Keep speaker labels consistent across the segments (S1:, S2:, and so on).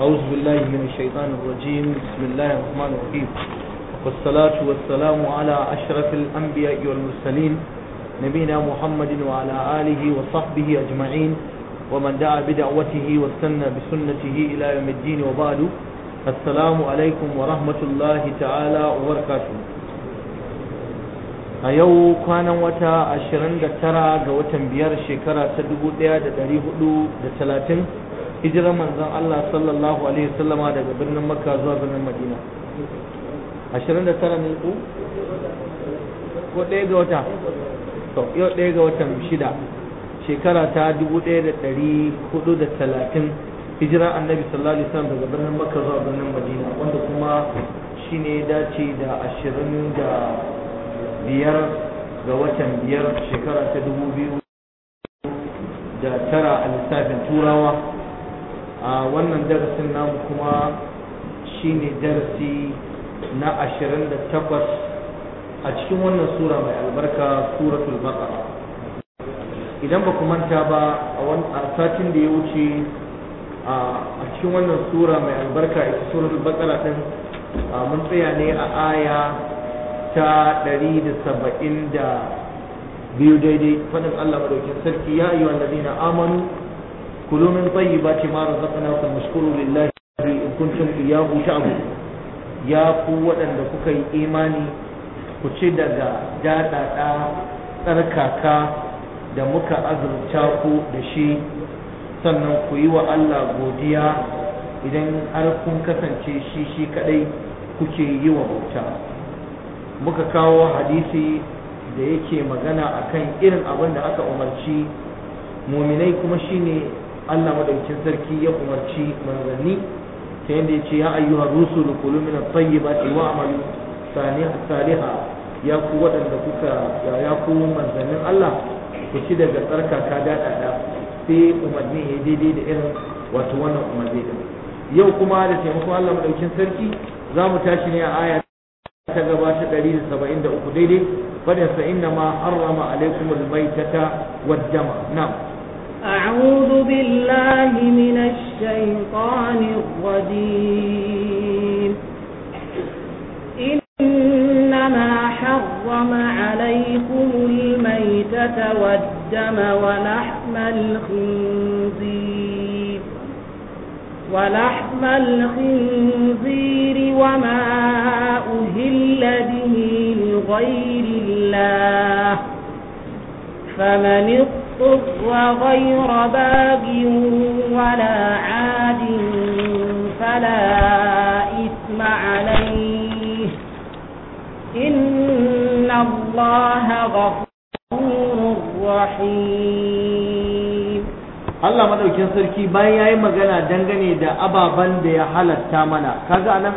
S1: أعوذ بالله من الشيطان الرجيم بسم الله الرحمن الرحيم والصلاة والسلام على أشرف الأنبياء والمرسلين نبينا محمد وعلى آله وصحبه أجمعين ومن دعا بدعوته واستنى بسنته إلى يوم الدين وبعد السلام عليكم ورحمة الله تعالى وبركاته a yau kwanan wata ashirin da tara ga watan biyar shekara ta dubu ɗaya da ɗari hudu da talatin hijirar manzon Allah sallallahu alaihi wasallama daga birnin makka zuwa birnin madina ashirin da tara ne ku ko ɗaya ga wata to yau ɗaya ga watan shida shekara ta dubu ɗaya da ɗari hudu da talatin hijirar annabi sallallahu alaihi wasallam daga birnin makka zuwa birnin madina wanda kuma shine dace da ashirin da biyar ga watan biyar shekara ta dubu biyu da tara a lissafin turawa a wannan darasin namu kuma shine darasi na ashirin da takwas a cikin wannan sura mai albarka suratul baqara idan ba ku manta ba a satin da ya wuce a cikin wannan sura mai albarka ita suratul baqara din mun tsaya ne a aya ta ɗari da saba'in da biyu daidai faɗin Allah madaukin sarki ya yi wanda zina amanu kulu min tayyibati ma razaqnakum washkuru lillahi in kuntum iyyahu ta'budun ya ku waɗanda kuka yi imani ku ci daga daɗaɗa tsarkaka da muka azurta ku da shi sannan ku yi wa Allah godiya idan har kun kasance shi shi kaɗai kuke yi wa bauta muka kawo hadisi da yake magana akan irin abin da aka umarci muminai kuma shine Allah madaukakin sarki ya umarci manzanni ta yadda yace ya ayyuhar rusul kulu min at-tayyibati wa'malu salihan ya ku waɗanda kuka ya ku manzannin Allah ku ci daga tsarkaka daɗaɗa sai umarni ya daidai da irin wato wannan umarni yau kuma da taimakon Allah madaukakin sarki za mu tashi ne a aya ta gabata ɗari da saba'in da uku daidai fadin sa inna ma harrama alaikum albaitata waddama na
S2: أعوذ بالله من الشيطان الرجيم إنما حرم عليكم الميتة والدم ولحم الخنزير ولحم الخنزير وما أهل به لغير الله فمن اضطر غير باغ ولا عاد فلا إثم عليه إن الله غفور رحيم
S1: Allah madaukin sarki bayan yayi magana dangane da ababen da ya halatta mana kaga anan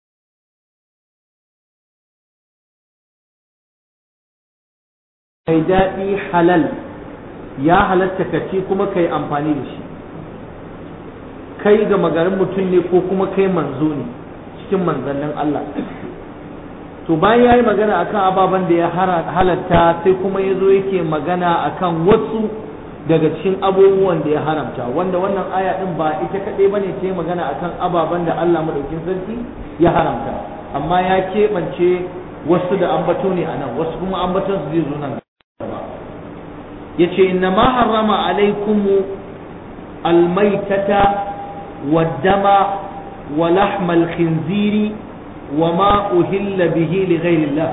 S1: mai daɗi halal ya halatta ka ci kuma kai amfani da shi kai ga magarin mutum ne ko kuma kai manzo ne cikin manzannin Allah to bayan yayi magana akan ababen da ya halatta sai kuma yazo yake magana akan wasu daga cikin abubuwan da ya haramta wanda wannan aya din ba ita kadai bane ta magana akan ababen da Allah madaukin sarki ya haramta amma ya keɓance wasu da ambato ne a nan wasu kuma ambaton su zai zo nan yace inna ma harrama alaikum almaitata waddama wa lahmal khinziri wa ma uhilla bihi li ghairillah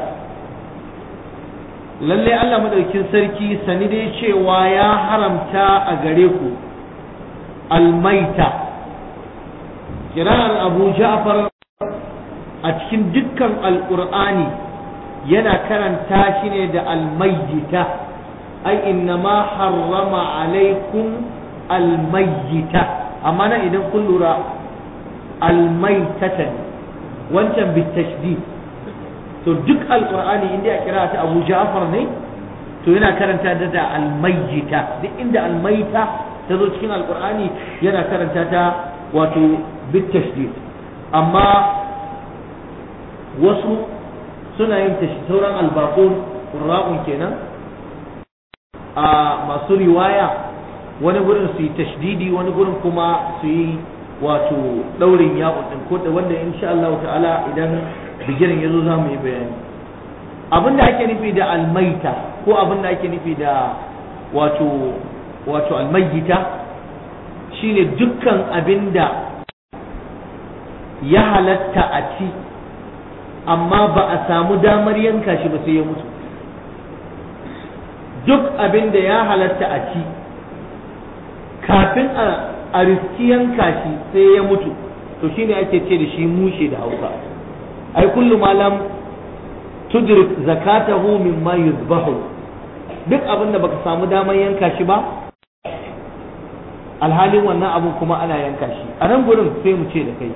S1: lalle Allah madaukin sarki sani dai cewa ya haramta a gare ku almaita kiran abu ja'far a cikin dukkan alqur'ani yana karanta shi ne da almayyita ai innama harrama alaikum almayyita amma nan idan kun lura almaitatan wancan bitashdid to duk alqur'ani inda ya kira ta Abu Ja'far ne to yana karanta da da almayyita duk inda almaita ta zo cikin alqur'ani yana karanta ta wato bitashdid amma wasu suna yin tashi sauran albaqun qurra'un kenan a masu riwaya wani gurin su yi tashdidi wani gurin kuma su yi wato daurin ya din ko da wanda insha Allah ta'ala idan bigirin yazo za mu yi bayani abin da ake nufi da almaita ko abin da ake nufi da wato wato almayyita shine dukkan abin da ya halatta a ci amma ba a samu damar yanka shi ba sai ya mutu duk abin da ya halatta a ci kafin a riski yanka shi sai ya mutu to shine ake ce da shi mushe da hausa ai kullu malam tudrik zakatahu mimma yuzbahu duk abin da baka samu damar yanka shi ba alhalin wannan abun kuma ana yanka shi a nan gurin sai mu ce da kai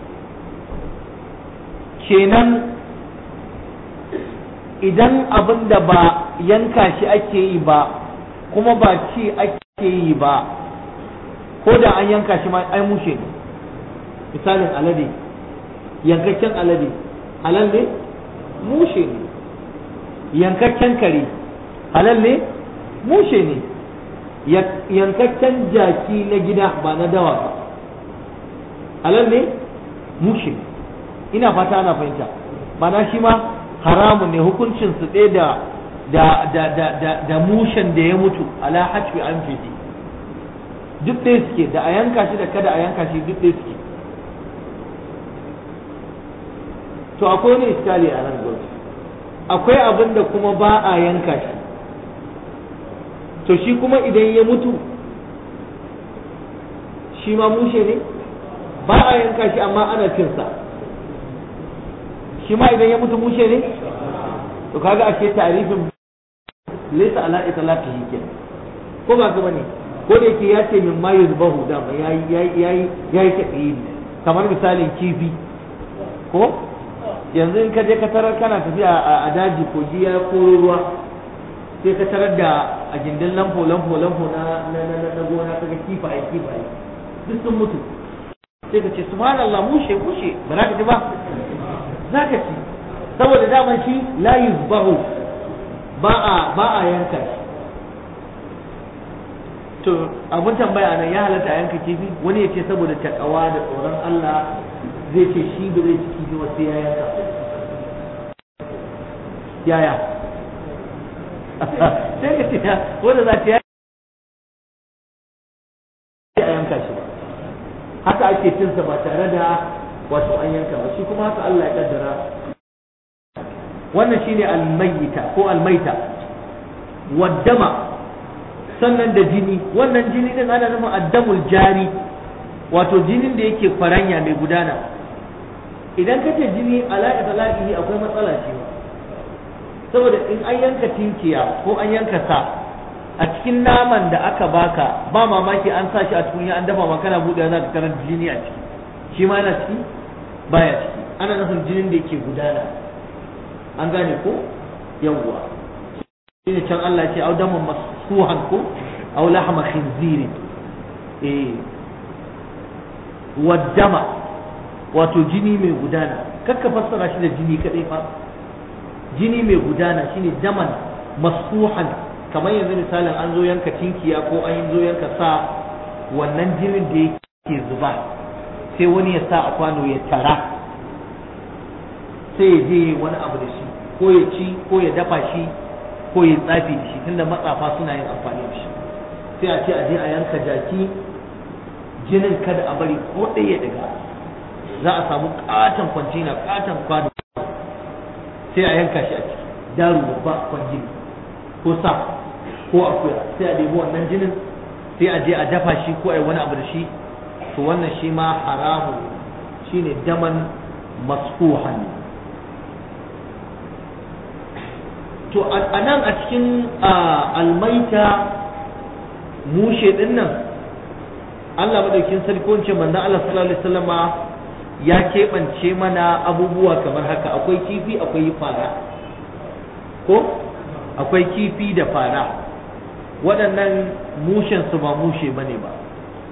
S1: kenan idan abin da ba yanka shi ake yi ba kuma ba ci ake yi ba ko da an yanka shi ma ai mushe ne misalin alade yankakken alade halal ne mushe ne yankakken kare halal ne mushe ne yankakken jaki na gida ba na dawa ba halal ne mushe ina fata ana fahimta mana shi ma haramun ne hukuncin su ɗaya da da da da da da mushen da ya mutu ala hajfi an fiti duk ɗaya suke da a yanka shi da kada a yanka shi duk ɗaya suke to akwai wani iskali a nan gudu akwai abin da kuma ba a yanka shi to shi kuma idan ya mutu shi ma mushe ne ba a yanka shi amma ana cinsa shi ma idan ya mutu mushe ne to kaga ake tarifin laysa ala itlaqi ke ko ba ka bane ko da yake ya ce min ma yuzbahu da ma yayi yayi yayi yayi tabiyi kamar misalin kifi ko yanzu in ka je ka tarar kana tafiya a daji ko ya koro ruwa sai ka tarar da a gindin lamfo lamfo lamfo na na na na gona kaga kifaye kifaye duk sun mutu sai ka ce subhanallah mushe mushe ba za ka ji ba za ka ci saboda daman shi la yuzbahu ba a ba a yanka shi to abun tambaya nan ya halatta a yanka kifi wani ya ce saboda takawa da tsoron Allah zai ce shi ba zai ci kifi wasu ya yanka yaya sai ka ce wanda za ta yi a yanka shi ba haka ake cinsa ba tare da wato an yanka ba shi kuma haka Allah ya kaddara wannan shine almayyita ko almaita waddama sannan da jini wannan jini din ana nufin addamul jari wato jinin da yake faranya mai gudana idan kace jini ala itlaqihi akwai matsala ce saboda in an yanka tinkiya ko an yanka sa a cikin naman da aka baka ba mamaki an sa shi a cikin an dafa ma kana buɗe za ka tarar jini a ciki shi ma yana ciki baya ciki ana nufin jinin da yake gudana an gane ko yawwa shi ne can Allah ce au daman masuhan ko au lahma khinziri eh waddama wato jini mai gudana kakka fassara shi da jini kadai fa jini mai gudana shine daman masuhan kamar yanzu misalin an zo yanka tinkiya ko an zo yanka sa wannan jinin da yake zuba sai wani ya sa a kwano ya tara sai ya je wani abu da shi ko ya ci ko ya dafa shi ko ya tsafi da shi tunda matsafa suna yin amfani da shi sai a ce a je a yanka jaki jinin kada a bari ko ɗaya daga za a samu katon kwantina katon kwano sai a yanka shi a ciki daru babba kwanjini ko sa ko akuya sai a ɗebi wannan jinin sai a je a dafa shi ko a yi wani abu da shi to wannan shi ma haramun shine daman masfuhan to a nan a cikin almaita mushe din nan Allah madaukin sarki wance manzon Allah sallallahu alaihi wasallama ya keɓance mana abubuwa kamar haka akwai kifi akwai fara ko akwai kifi da fara waɗannan mushen su ba mushe bane ba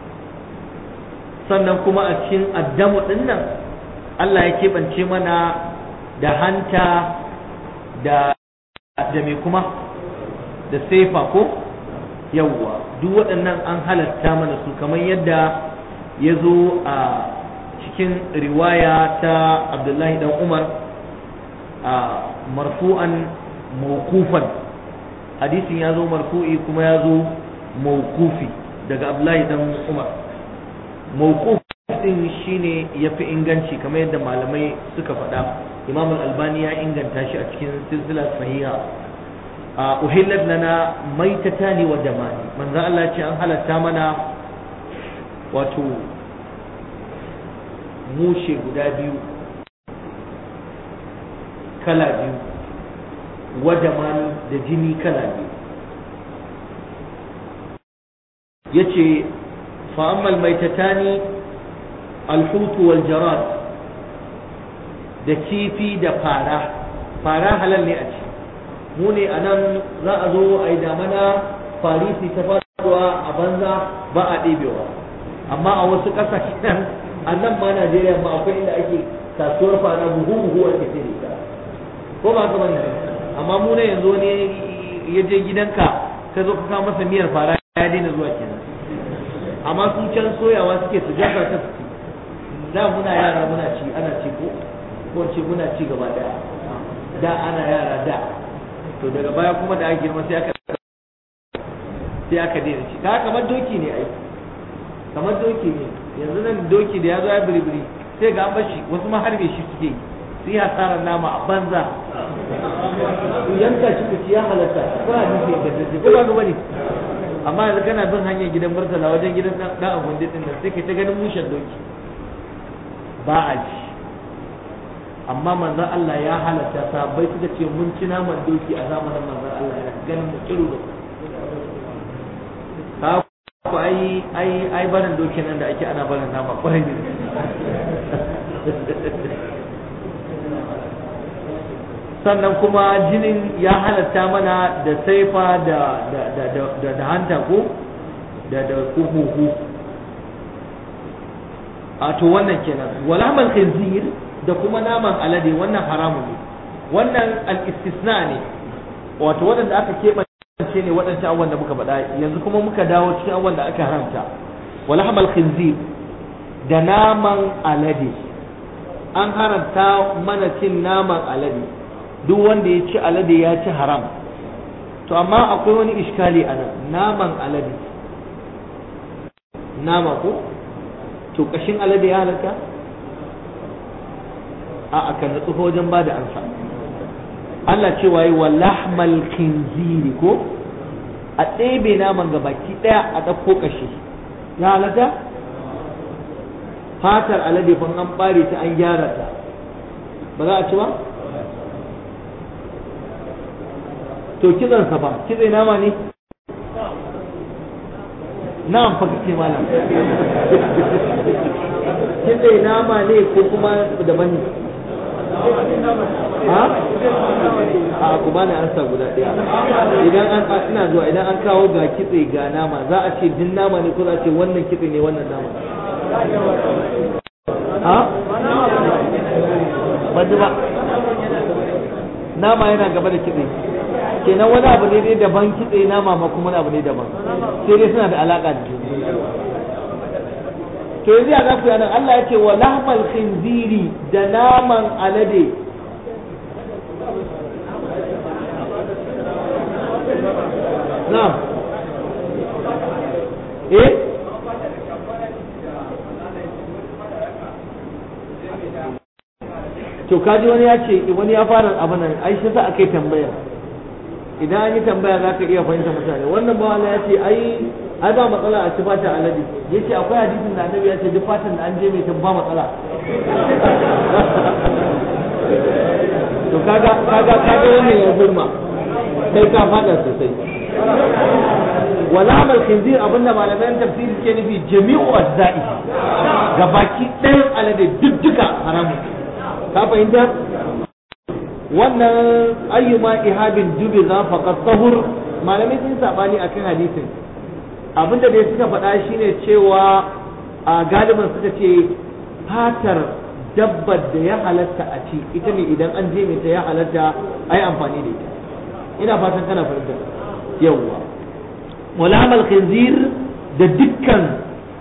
S1: sannan kuma a cikin addamu ɗin nan Allah ya keɓance mana da hanta da da me kuma da sefa ko yawwa duk waɗannan an halatta mana su kamar yadda ya zo a cikin riwaya ta abdullahi dan umar a marfu'an mawkufan hadisin ya zo marfu'i kuma ya zo mawkufi daga abdullahi dan umar mawkuf din shine yafi inganci kamar yadda malamai suka faɗa imam al-albani ya inganta shi a cikin silsila sahiha a uhillat lana maitatani wa damani manzo Allah ce an halatta mana wato mushe guda biyu kala biyu wa damani da jini kala biyu yace fa ammal maitatani alhutu wal jarad da kifi da fara fara halal ne a ci mu ne a nan za a zo a yi damana farisi ta faruwa a banza ba a ɗebewa amma a wasu ƙasashen a nan ma najeriya ma akwai inda ake kasuwar fara buhu buhu a cikin ita ko ba haka bane amma mu ne yanzu ne ya je gidanka ka zo ka kawo masa miyar fara ya daina zuwa kenan amma sun can soyawa suke su jaka ta su da muna yara muna ci ana ci ko ko ce muna ci gaba daya da ana yara da to daga baya kuma da aka girma sai aka sai aka daina ci ka kamar doki ne ai kamar doki ne yanzu nan doki da ya zo ya biribiri sai ga an bashi wasu ma harbe shi suke yi su yi hasarar nama a banza ku yanka shi ku ci ya halatta ko a nufi da dace ko ba ga bane amma yanzu kana bin hanyar gidan murtala wajen gidan dan agundi din nan sai ka ta ganin mushen doki ba a ci amma manzon Allah ya halatta sahabbai suka ce mun ci naman doki a zamanin manzon Allah ya ganin mu kiru da ka ku ai ai ai barin doki nan da ake ana barin nama kwarai ne sannan kuma jinin ya halatta mana da saifa da da da da da hanta ko da da huhu a to wannan kenan walamal khinzir da kuma naman alade wannan haramun ne wannan al-istisna ne wato waɗanda aka keɓance ne waɗancan abubuwan da muka faɗa yanzu kuma muka dawo cikin abubuwan da aka haramta walamal khinzir da naman alade an haramta mana cin naman alade duk wanda ya ci alade ya ci haram to amma akwai wani iskali a nan naman alade nama ko to kashin alade ya halatta a aka natsu wajen ba da ansa Allah ce waye wa lahmal khinziri ko a ɗebe naman ga baki ɗaya a ɗauko kashi ya halatta fatar alade fa an ɓare ta an gyara ta ba za a ci ba to kitsansa ba kitse nama ne na'am fa kace malam kitse nama ne ko kuma da mani ha a ku bani ansa guda ɗaya idan an ina zuwa idan an kawo ga kitse ga nama za a ce din nama ne ko za a ce wannan kitse ne wannan nama ha ba ba nama yana gaba da kitse kenan wani abu ne dai daban kitse nama ma kuma wani abu ne daban sai dai suna da alaka da juna to yanzu ya zaku yanan Allah ya ce wa lahmal khinziri da naman alade na'am eh to kaji wani ya ce wani ya fara abin nan ai shi sa akai tambaya idan an yi tambaya za ka iya fahimta mutane wannan bawa ya ce ai ai ba matsala a ci fatan alade ya ce akwai hadisin da annabi ya ce duk fatan da an je mai ba matsala to kaga kaga kaga wannan ya gurma kai ka fada sosai wala amal khinzir abinda malaman tafsiri ke nufi jami'u ajza'i gabaki ɗayan alade duk duka haramun ka fahimta wannan ayyuma ihabin dubi za faqat tahur malamai sun sabani akan hadisin abinda dai suka faɗa shine cewa a galiban suka ce fatar dabbar da ya halatta a ci ita ne idan an je ta ya halatta ai amfani da ita ina fatan kana fahimta yawwa wala amal khinzir da dukkan sassa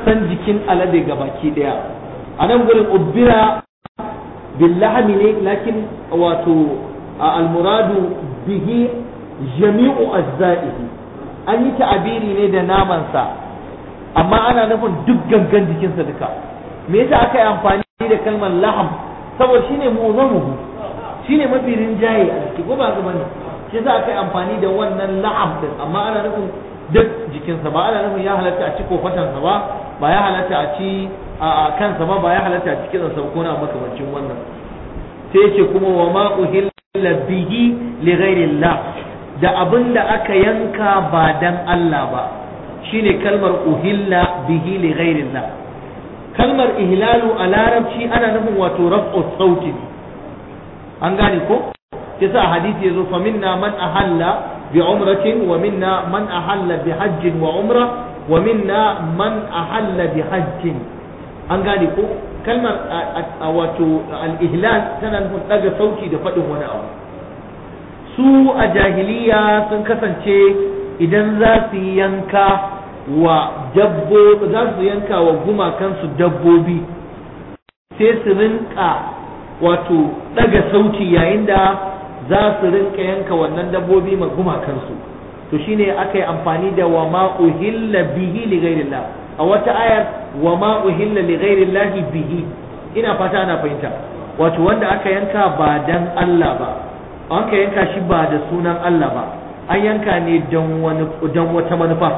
S1: sassan jikin alade gabaki daya a nan gurin ubbira billahami ne lakin wato almuradu bihi jami'u ajza'ihi an yi ta'abiri ne da namansa amma ana nufin duk gangan jikinsa duka me yasa aka yi amfani da kalmar laham saboda shine mu'zamuhu shine mafi rinjaye a jiki ko ba ga bane shi yasa aka yi amfani da wannan laham din amma ana nufin duk jikinsa ba ana nufin ya halatta a ci kofatansa ba ba ya halatta a ci a kansa ba ba ya halatta a ci kitsansa ko na makamancin wannan sai ya ce kuma wa ma uhilla bihi li ghairillah da abin da aka yanka ba dan Allah ba shine kalmar uhilla bihi li ghairillah kalmar ihlalu a larabci ana nufin wato raf'u sauti an gane ko yasa hadisi yazo fa minna man ahalla bi umratin wa minna man ahalla bi hajjin wa umra wa minna man ahalla bi hajjin an gane ko kalmar wato al-ihlal tana nufin daga sauti da faɗin wani abu su a jahiliya sun kasance idan za su yanka wa dabbo za su yanka wa gumakansu dabbobi sai su rinka wato daga sauti yayin da za su rinka yanka wannan dabbobi ma gumakansu to shine aka yi amfani da wa ma uhilla bihi li ghairillah a wata ayar wa ma uhilla li ghairillah bihi ina fata ana fahimta wato wanda aka yanka ba dan Allah ba aka yanka shi ba da sunan Allah ba an yanka ne don wani don wata manufa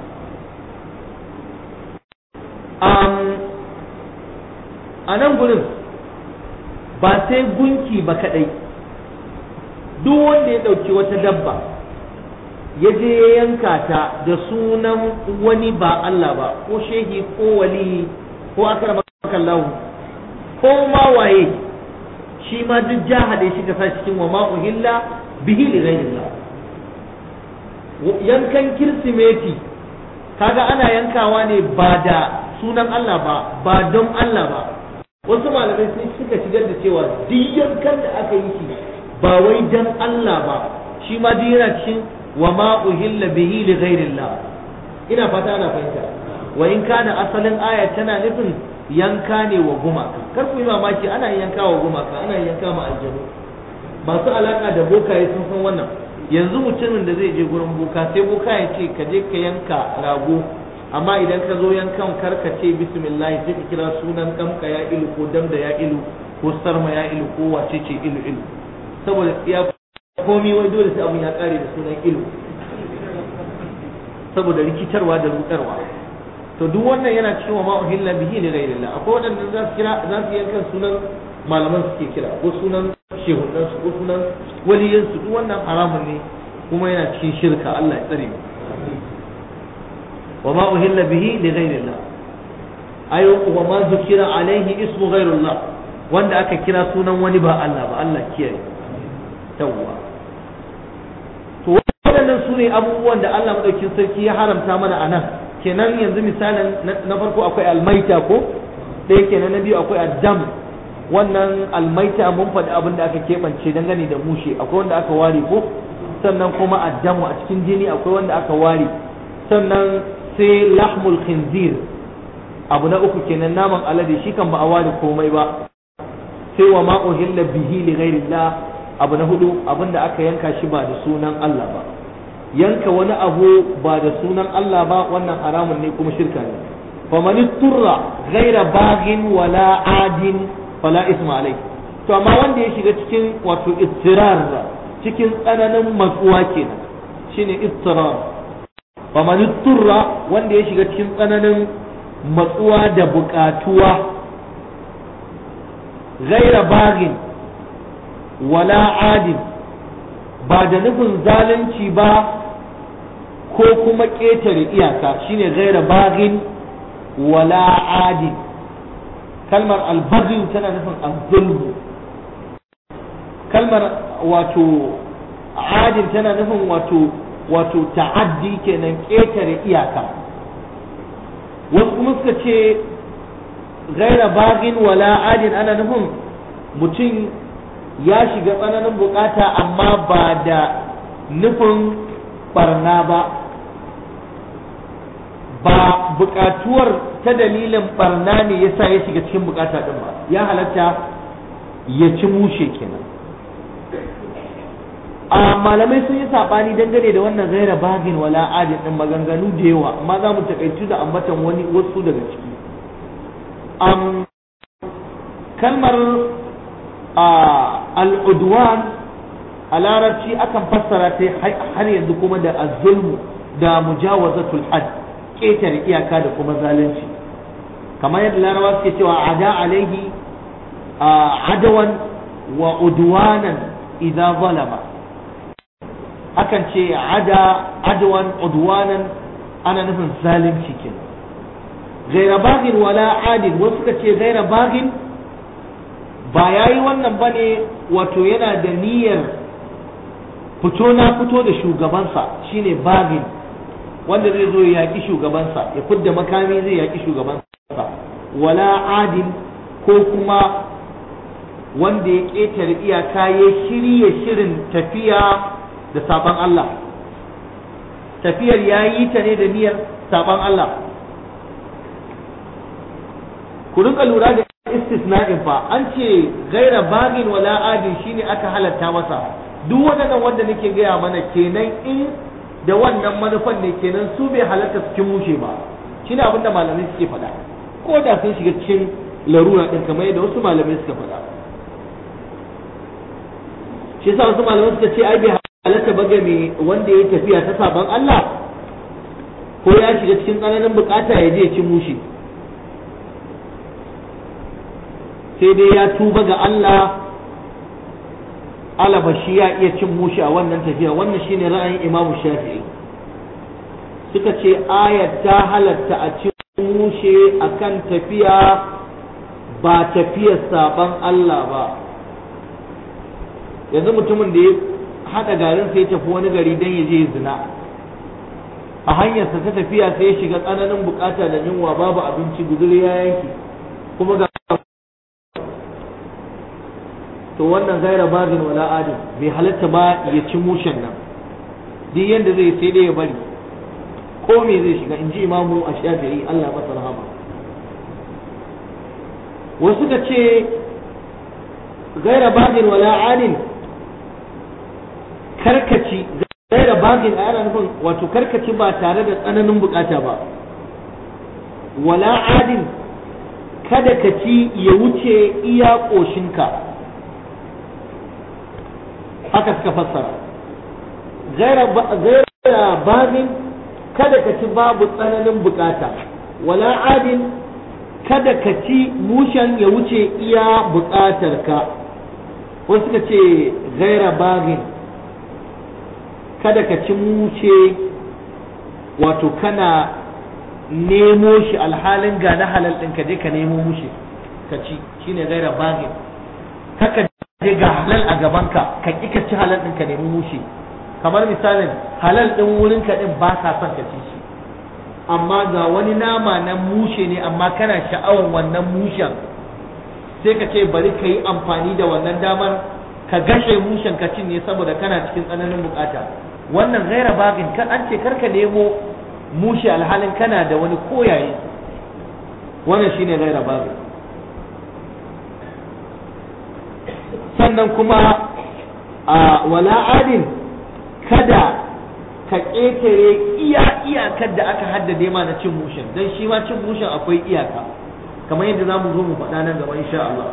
S1: a nan gurin ba sai gunki ba kadai duk wanda ya ɗauki wata dabba ya je ya yanka ta da sunan wani ba Allah ba ko shehi ko wali ko akar makallahu ko ma waye shi ma duk jahade shi ka sa cikin wa ma uhilla bihi li ghayrillah yankan kirsimeti kaga ana yankawa ne ba da sunan Allah ba ba don Allah ba wasu malamai sun suka shigar da cewa duk yankan da aka yi shi ba wai dan Allah ba shi ma duk yana cikin wa ma uhilla bihi li ghairillah ina fata ana fahimta wa in kana asalin aya tana nufin yanka ne wa gumaka kar ku yi mamaki ana yanka wa gumaka ana yanka ma aljanu masu alaka da bokaye sun san wannan yanzu mutumin da zai je gurin boka sai boka ya ce ka je ka yanka rago amma idan ka zo yankan karka ce bismillah sai ka kira sunan kamka ya ilu ko damda ya ilu ko sarma ya ilu ko wace ce ilu ilu saboda ya komi wai dole sai abun ya kare da sunan ilu saboda rikitarwa da rudarwa to duk wannan yana cikin wa ma'uhilla bihi li ghairillah akwai wadanda za su kira za su yankan sunan malaman suke kira ko sunan shehunan su ko sunan waliyan su duk wannan haramun ne kuma yana cikin shirka Allah ya tsare mu wa ma uhilla bihi li ghairillah ayo wa ma zukira alaihi ismu ghairullah wanda aka kira sunan wani ba Allah ba Allah kiyaye yawwa to waɗannan su ne abubuwan da Allah madaukin sarki ya haramta mana a nan kenan yanzu misalin na farko akwai almaita ko ɗaya kenan na biyu akwai addam wannan almaita mun faɗi abin da aka keɓance dangane da mushe akwai wanda aka ware ko sannan kuma addamu a cikin jini akwai wanda aka ware sannan sai lahmul khinzir abu na uku kenan naman alade shi kan ba a ware komai ba sai wa ma uhilla bihi li ghairillah abu na hudu abinda aka yanka shi ba da sunan Allah ba yanka wani abu ba da sunan Allah ba wannan haramun ne kuma shirka ne faman turra ghaira baghin wala adin fala isma alai to amma wanda ya shiga cikin wato ittirar cikin tsananin matsuwa kenan shine ittirar faman turra wanda ya shiga cikin tsananin matsuwa da bukatuwa ghaira baghin wala adin ba da nufin zalunci ba ko kuma ƙetare iyaka shine gaira bagin wala adin kalmar albagin tana nufin azzulmu kalmar wato adin tana nufin wato wato ta'addi kenan ƙetare iyaka wasu kuma suka ce gaira bagin wala adin ana nufin mutum ya shiga tsananin bukata amma ba da nufin barna ba ba bukatuwar ta dalilin barna ne yasa ya shiga cikin bukata din ba ya halatta ya ci mushe kenan a malamai sun yi sabani dangane da wannan gaira bagin wala adin din maganganu da yawa amma za mu takaitu da ambatan wani wasu daga ciki um, kalmar al'udwan a larabci akan fassara ta har yanzu kuma da azulmu da mujawazatul had ƙetare iyaka da kuma zalunci kamar yadda larabawa suke cewa ada alaihi adawan wa udwanan idza zalama akan ce ada adwan udwanan ana nufin zalunci kenan gaira bagin wala adin wasu suka ce gaira bagin ba ya yi wannan ba ne wato yana da niyyar fito na fito da shugabansa shine bagin wanda zai zo ya yaƙi shugabansa ya fidda makami zai yaƙi shugabansa wala adin ko kuma wanda ya ƙetare iyaka ya shirya shirin tafiya da saban Allah tafiyar ya yi ta ne da niyyar saban Allah ku rinka lura da istisna'in fa an ce gaira bagin wala adin shine aka halatta masa duk waɗannan wanda nake gaya mana kenan in da wannan manufan ne kenan su bai halatta su cin mushe ba shine abin da malamai suke faɗa ko da sun shiga cikin larura din kamar yadda wasu malamai suka faɗa shi yasa wasu malamai suka ce ai bai halatta ba ga mai wanda ya tafiya ta saban Allah ko ya shiga cikin tsananin bukata ya je ya ci mushe sai dai ya tuba ga Allah alaba shi ya iya cin mushi a wannan tafiya wannan shine ra'ayin imamu shafi'i suka ce ayat ta halatta a cin mushe akan tafiya ba tafiyar saban Allah ba yanzu mutumin da ya haɗa garin sai ya tafi wani gari don ya je zina a hanyarsa ta tafiya sai ya shiga tsananin bukata da yunwa babu abinci guzuri ya yanki kuma ga to wannan gaira bagin wala adin bai halatta ba ya ci mushen nan duk yanda zai sai dai ya bari ko me zai shiga in ji imamu a shafi'i Allah masa rahama wasu ka ce gaira bagin wala adin karkaci gaira bagin a yana nufin wato karkaci ba tare da tsananin bukata ba wala adin kada ka ci ya wuce iya ƙoshinka haka suka fassara gaira babin kada ka ci babu tsananin bukata wala adin kada ka ci mushen ya wuce iya bukatar ka wasu suka ce gaira babin kada ka ci mushe wato kana nemo shi alhalin ga na halal ɗin ka je ka nemo mushe ka ci shine gaira babin kaka je ga halal a gabanka ka ƙi ka ci halal ɗin ka nemi mushe kamar misalin halal ɗin wurin ka ɗin ba ka son ka ci shi amma ga wani nama na mushe ne amma kana sha'awar wannan mushen sai ka ce bari ka yi amfani da wannan damar ka gashe mushen ka cin ne saboda kana cikin tsananin bukata wannan gaira bagin kan an ce karka nemo mushe alhalin kana da wani koyaye wannan shine gaira bagin sannan kuma a wala adin kada ka ƙetare iya iyakar da aka haddade ma na cin mushen don shi ma cin mushen akwai iyaka kamar yadda za mu zo mu faɗa nan gaba insha Allah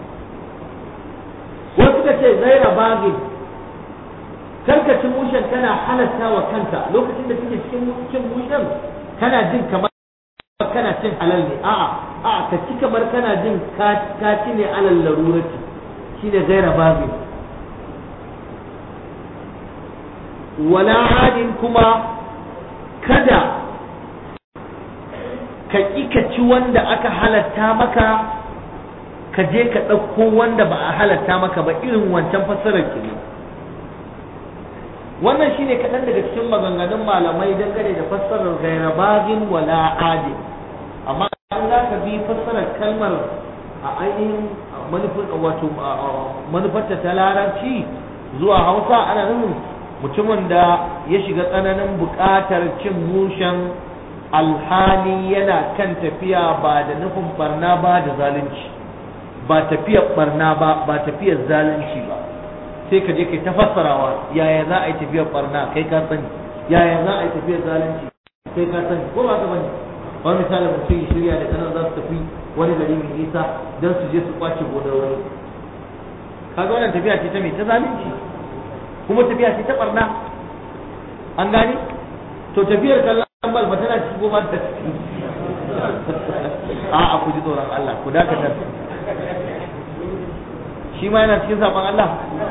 S1: wasu ka ce zaira bagin karka cin mushen kana halatta wa kanka lokacin da kake cikin cin mushen kana jin kamar kana cin halal ne a'a a'a ka ci kamar kana jin ka ci ne alal larurati shine gaira babin wala adin kuma kada ka ƙi ka ci wanda aka halatta maka ka je ka ɗauko wanda ba a halatta maka ba irin wancan fassarar ki wannan shine kaɗan daga cikin maganganun malamai dangane da fassarar gaira bagin wala adin amma an za ka bi fassarar kalmar a ainihin wato manufarta ta larabci zuwa hausa ana nufin mutumin da ya shiga tsananin buƙatar cin mushen alhali yana kan tafiya ba da nufin barna ba da zalunci ba tafiyar barna ba ba tafiyar zalunci ba sai ka je kai ta fassarawa yaya za a yi tafiyar barna kai ka sani yaya za a yi tafiyar zalunci kai ka sani ko ba ka bane ba misali mutum ya shirya da kanan za su tafi wani gari mai nisa don su je su kwace gonar wani kaga wannan tafiya ce ta mai ta zalunci kuma tafiya ce ta barna an gane to tafiyar kallon bal ba tana cikin goma da ciki a a ku ji tsoron Allah ku dakatar shi ma yana cikin saban Allah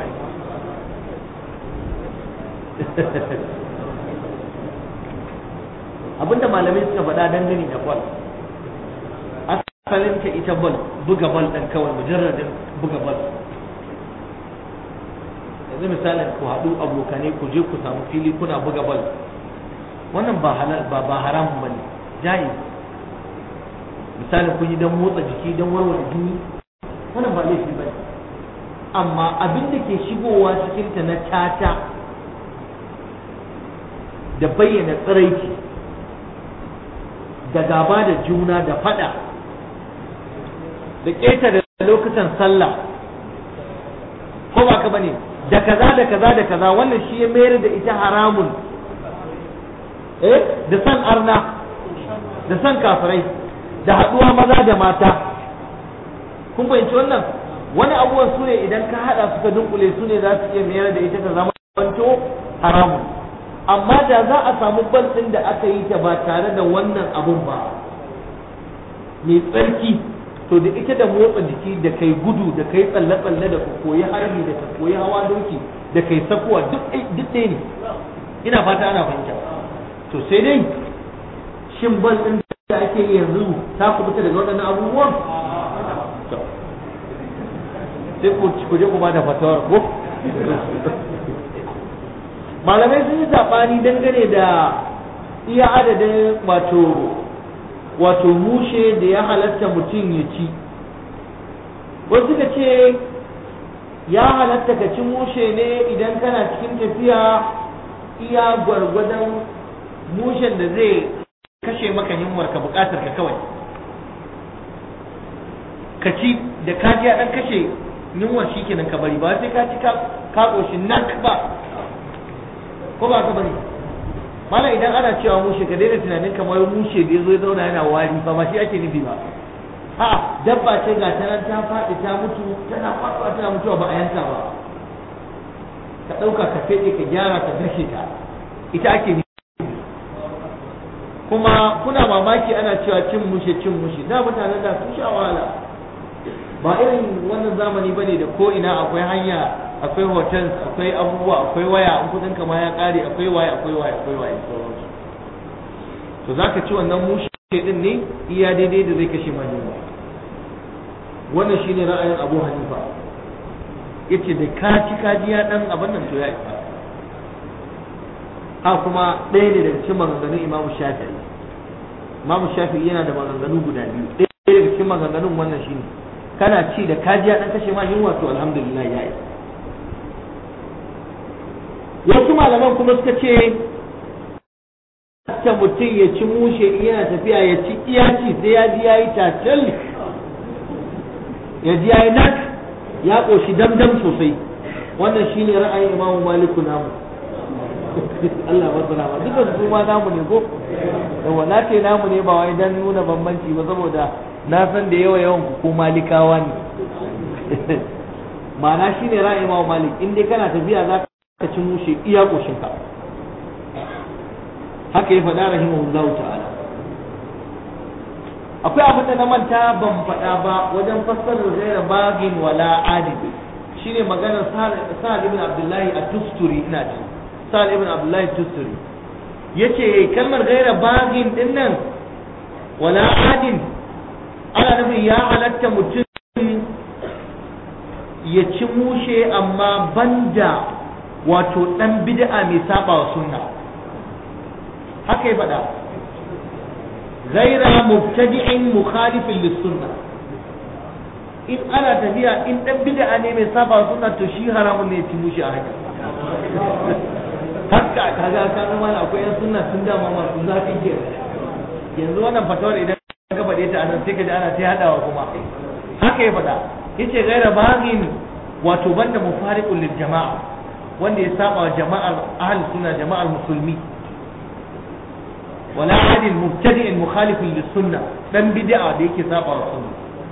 S1: abinda malamai suka faɗa dangane da bal asalin ta ita bal buga bal ɗin kawai mujarradin buga bal yanzu misalin ku haɗu abokanai ku je ku samu fili kuna buga bal wannan ba halal ba ba haramun bane jayi misalin kun yi don motsa jiki don warware jini wannan ba laifi bane amma abin da ke shigowa cikin ta na tata da bayyana tsiraici da gaba da juna da fada da ƙetare lokutan sallah ko ba ka bane da kaza da kaza da kaza wannan shi ya mayar da ita haramun eh da san arna da san kafirai da haɗuwa maza da mata kun fahimci wannan wani abubuwan su ne idan ka haɗa suka dunkule su ne za su iya mayar da ita ta zama banto haramun amma da za a samu bal ɗin da aka yi ta ba tare da wannan abun ba mai tsarki to da ita da motsa jiki da kai gudu da kai tsalle-tsalle da koyi harbi da ka koyi hawa doki da kai sakuwa duk ɗaya ne ina fata ana fahimta to sai dai shin bal ɗin da ake yi yanzu ta kubuta daga waɗannan abubuwan sai ku je ku ba da fatawar ko malamai sun yi saɓani dangane da iya adadin wato wato mushe da ya halatta mutum ya ci wasu ka ce ya halatta ka ci mushe ne idan kana cikin tafiya iya gwargwadon mushen da zai kashe maka yunwar ka bukatar ka kawai ka ci da kaji ya dan kashe yunwar shi kenan ka bari ba sai ka ci ka ƙoshi nan ba ko ba ka bari mala idan ana cewa mushe ka daina tunanin kamar mushe da ya zo ya zauna yana wari ba ba shi ake nufi ba a dabba ce ga ta nan ta faɗi ta mutu tana faɗuwa tana mutuwa ba a yanka ba ka ɗauka ka feɗe ka gyara ka gashe ta ita ake nufi kuma kuna mamaki ana cewa cin mushe cin mushe da mutanen da sun sha wahala ba irin wannan zamani bane da ko ina akwai hanya akwai hotels akwai abubuwa akwai waya in kudin kama ya kare akwai waya akwai waya akwai waya to zaka ci wannan mushe din ne iya daidai da zai kashe mani wannan shine ra'ayin Abu Hanifa yace da ka ci kaji ya dan abin nan to ya isa ha kuma ɗaya ne daga cikin maganganun Imam Shafi'i Imam Shafi'i yana da maganganu guda biyu ɗaya daga cikin maganganun wannan shine kana ci da kaji ya dan kashe ma yunwa to alhamdulillah ya isa wasu malaman kuma suka ce ta mutum ya ci mushe yana tafiya ya ci iyaci sai ya ji ya yi tacal ya ji ya yi nak ya ƙoshi damdam sosai wannan shine ra'ayin imamu maliku namu Allah ba salama duka su ma namu ne ko yawa na ce namu ne ba wai dan nuna bambanci ba saboda na san da yawa yawan ku ko malikawa ne ma'ana shine ra'ayin imamu malik in dai kana tafiya za ka ci mushe iya ƙoshinka haka ya faɗa rahimahullahu ta'ala akwai abin da na manta ban faɗa ba wajen fassarar gaira bagin wala adid shine maganar sa'ad ibn abdullahi a tusturi ina ce sa'ad ibn abdullahi tusturi yace kalmar gaira bagin din nan wala adin ana nufin ya halatta mutum ya ci mushe amma banda wato dan bid'a mai saba wa sunna haka ya faɗa ghaira mubtadi'in mukhalifin lis-sunna in ana tafiya in dan bid'a ne mai saba wa sunna to shi haramun ne ya ci mushi a haka haka kaga kan mana akwai yan sunna sun dama masu zafi ke yanzu wannan fatawar idan ka faɗe ta anan sai ka ji ana ta hadawa kuma haka ya faɗa yace gaira bagin wato banda mufariqul lil jama'a wanda ya saba wa jama'ar ahli sunna jama'ar musulmi wala adil mubtadi'in mukhalifin lis sunna dan bid'a da yake saba wa sunna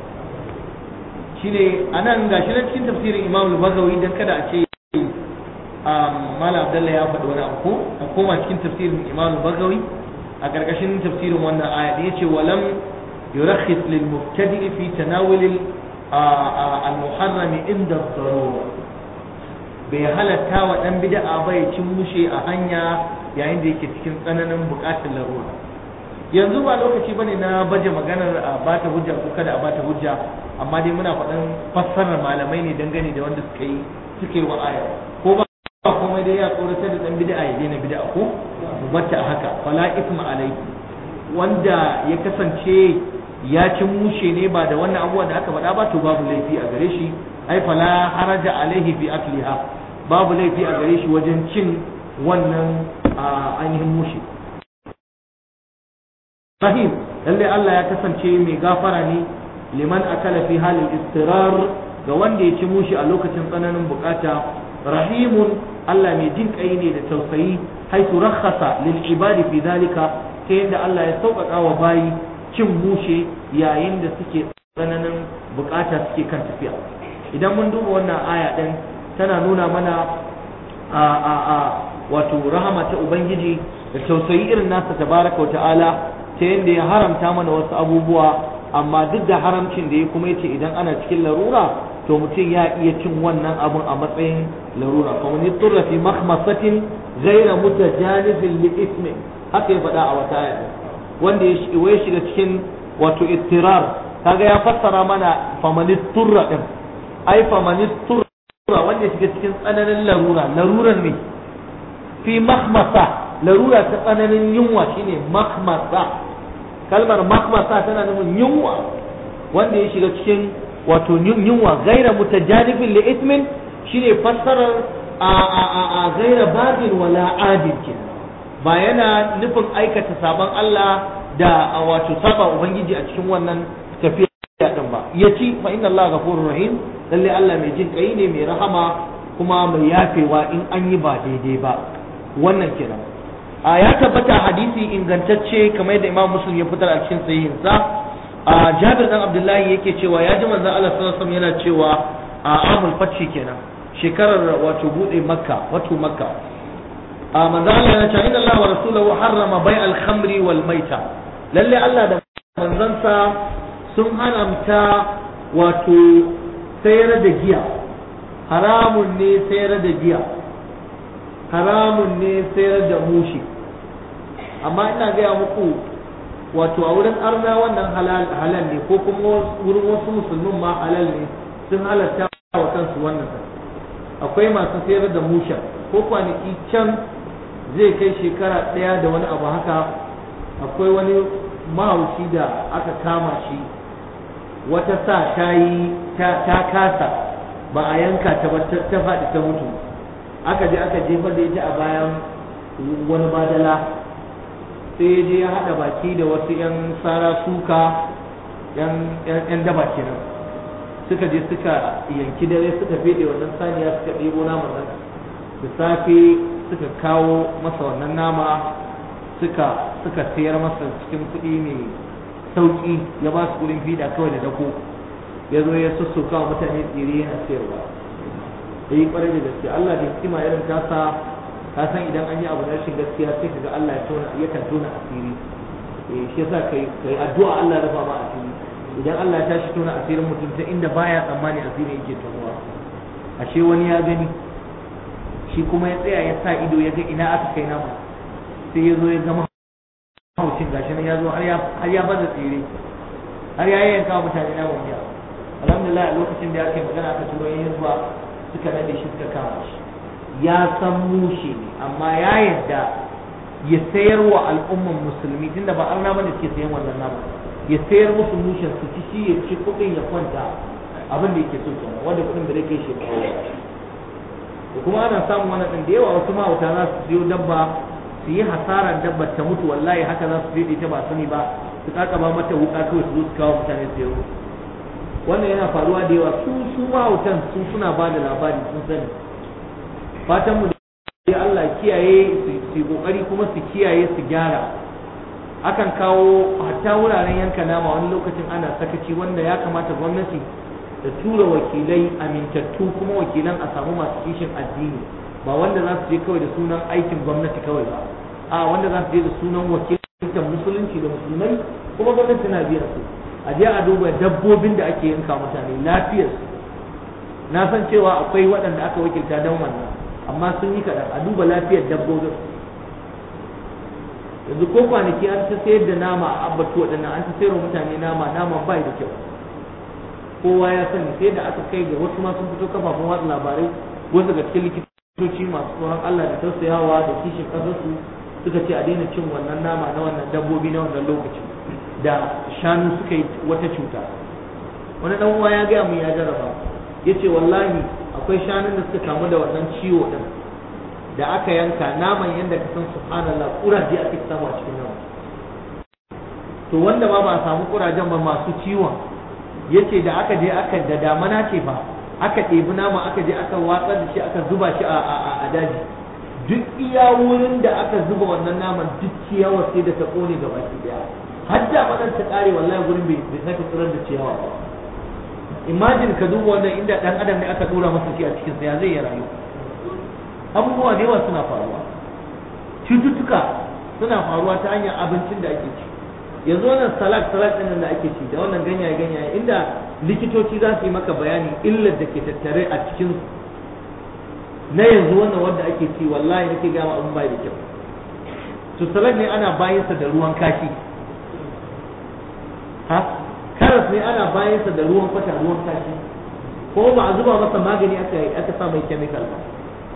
S1: shine anan gashi nan cikin tafsirin Imam al-Bagawi dan kada a ce Malam Abdullah ya faɗi wani abu a koma cikin tafsirin Imam al-Bagawi a ƙarƙashin tafsirin wannan aya da yace walam yurakhis lil mubtadi fi tanawul al-muharram inda ad-darura bai halatta wa dan bid'a ba ya cin mushe a hanya yayin da yake cikin tsananin buƙatar larura yanzu ba lokaci bane na baje maganar a bata hujja ko kada a bata hujja amma dai muna faɗan fassarar malamai ne dangane da wanda suka yi suka yi wa aya ko ba komai dai ya tsoratar da dan bid'a ya daina bid'a ko wacce a haka fala isma alaihi wanda ya kasance ya cin mushe ne ba da wannan abubuwa da aka faɗa ba to babu laifi a gare shi ai fala haraja alaihi fi akliha babu laifi a gare shi wajen cin wannan ainihin mushe Fahim lalle Allah ya kasance mai gafara ne liman akala fi halin istirar ga wanda ya ci mushi a lokacin tsananin bukata rahimun Allah mai jin kai ne da tausayi haitu rakhasa lil ibadi fi zalika ta yadda Allah ya sauƙaƙa wa bayi cin mushe yayin da suke tsananin bukata suke kan tafiya idan mun duba wannan aya din tana nuna mana a a a wato rahama ta ubangiji da tausayi irin nasa tabaraka wa ta'ala ta yadda ya haramta mana wasu abubuwa amma duk da haramcin da ya kuma yace idan ana cikin larura to mutum ya iya cin wannan abun a matsayin larura kuma ni turra fi makhmasatin ghayra mutajanifin li ismi haka ya faɗa a wata aya wanda ya shiga cikin wato ittirar kaga ya fassara mana famani turra din ai famani turra wanda ya shiga cikin tsananin larura larurar ne fi makhmasa larura ta tsananin yunwa shine makhmasa kalmar makhmasa tana nufin yunwa wanda ya shiga cikin wato yunwa gaira mutajanifin li ismin shine fassarar a a a a gaira babin wala adil kenan ba yana nufin aikata sabon Allah da wato saba ubangiji a cikin wannan tafiya din ba yaci fa inna Allah ghafurur rahim lalle Allah mai jin kai ne mai rahama kuma mai yafewa in an yi ba daidai ba wannan kenan a ya tabbata hadisi ingantacce kamar yadda Imam Muslim ya fitar a cikin sahihinsa a Jabir dan Abdullahi yake cewa ya ji manzon Allah sallallahu alaihi wasallam yana cewa a amul fathi kenan shekarar wato bude Makka wato Makka a manzon Allah yana cewa inna Allah wa rasuluhu harrama bai'al khamri wal maita lalle Allah da manzansa sun haramta wato sayar da giya haramun ne sayar da giya haramun ne sayar da mushi amma ina gaya muku wato a wurin arna wannan halal ne ko kuma wurin wasu musulmin ma halal ne sun halatta wa kansu wannan akwai masu sayar da musha ko kwanaki can zai kai shekara ɗaya da wani abu haka akwai wani mahaushi da aka kama shi wata sa ta yi ta kasa ba a yanka ta ba ta faɗi ta mutu aka je aka jefar da ita a bayan wani badala sai ya je ya haɗa baki da wasu 'yan sara suka 'yan daba kenan suka je suka yanki dare suka fede wannan saniya suka ɗebo naman nan da safe suka kawo masa wannan nama suka suka sayar masa cikin kuɗi mai sauƙi ya ba su kuɗin fida kawai da dako ya zo ya sussuka wa mutane tsire yana sayarwa ya yi ƙwarai da gaske Allah da hikima irin tasa ka san idan an yi abu na rashin gaskiya sai kaga Allah ya tona yakan tona asiri eh shi yasa kai kai addu'a Allah ya rufa ma asiri idan Allah ya tashi tona asirin mutum ta inda baya tsammani asiri yake tonuwa ashe wani ya gani shi kuma ya tsaya ya sa ido ya ga ina aka kai nama sai ya zo ya zama haucin gashi nan ya zo har ya har ya baza tsire har ya yanka mutane na wani alhamdulillah a lokacin da aka yi magana aka turo yin zuwa suka nade shi suka kama shi ya san mushe ne amma ya yadda ya sayar wa al'umman musulmi tunda ba arna bane suke sayan wannan nama ya sayar musu mushen su ci shi ya ci kuɗin ya kwanta abin da yake so kenan wanda kuɗin da zai shi da kuma ana samun wannan din da yawa wasu mahauta za su siyo dabba su yi hasarar dabbar ta mutu wallahi haka za su fede ta ba sani ba su kaka ba mata wuka kawai su zo su kawo mutane su yaro wannan yana faruwa da yawa su su mahautan su suna ba da labari sun sani fatan mu da Allah kiyaye su kokari kuma su kiyaye su gyara akan kawo hatta wuraren yanka nama wani lokacin ana sakaci wanda ya kamata gwamnati da tura wakilai amintattu kuma wakilan a samu masu kishin addini ba wanda za su je kawai da sunan aikin gwamnati kawai ba a wanda za su je da sunan wakiltar musulunci da musulmai kuma gwamnati na biyan su a je a duba dabbobin da ake yanka mutane lafiyarsu na san cewa akwai waɗanda aka wakilta don wannan amma sun yi kaɗan a duba lafiyar dabbobin yanzu ko kwanaki an ta sayar da nama a abbatu waɗannan an ta sayar mutane nama nama bai da kyau kowa ya sani sai da aka kai ga wasu ma sun fito kafafen watsa labarai wasu daga cikin likitoci masu tsoron Allah da tausayawa da kishin ƙasarsu suka ce a daina cin wannan nama na wannan dabbobi na wannan lokacin da shanu suka yi wata cuta wani dan uwa ya gaya mu ya jarraba yace wallahi akwai shanun da suka kamu da wannan ciwo din da aka yanka naman yadda ka san subhanallah kuraje ake samu a cikin nama to wanda ma ba a samu kurajen ba masu ciwon yace da aka je aka da damana ce fa aka ɗebi nama aka je aka watsar da shi aka zuba shi a daji duk iya wurin da aka zuba wannan naman duk ciyawa sai da ta kone gaba ki daya har da madan ta kare wallahi gurin bai bai sake tsirar da ciyawa ba imagine ka duba wannan inda dan adam ne aka dora masa shi a cikin sa ya zai ya rayu abubuwa da yawa suna faruwa cututtuka suna faruwa ta hanyar abincin da ake ci yanzu wannan salak salak ɗin da ake ci da wannan ganyaye ganyaye inda likitoci za su yi maka bayani illar da ke tattare a cikin na yanzu wannan wanda ake ci wallahi nake ga ma abin bai da kyau to salak ne ana bayansa da ruwan kashi ha karas ne ana bayansa da ruwan kwata ruwan kashi ko ba a zuba masa magani aka aka sa mai chemical ba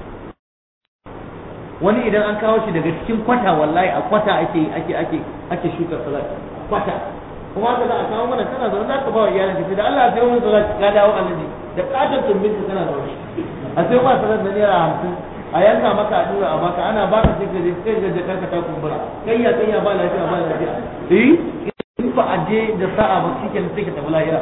S1: wani idan an kawo shi daga cikin kwata wallahi a kwata ake ake ake ake shuka salat kwata kuma haka za a kawo mana kana zaune za ka ba wa iyalin ka da Allah ya sayo mun salat ka dawo alaji da katon tumbin ka kana zaune a sayo ma salat na naira hamsin a yanka maka a dura a baka ana baka sai ka je sai ka je karka ta kumbura kayya kayya ba lafiya ba lafiya eh in ba a je da sa'a ba shi kenan sai ka tafi lahira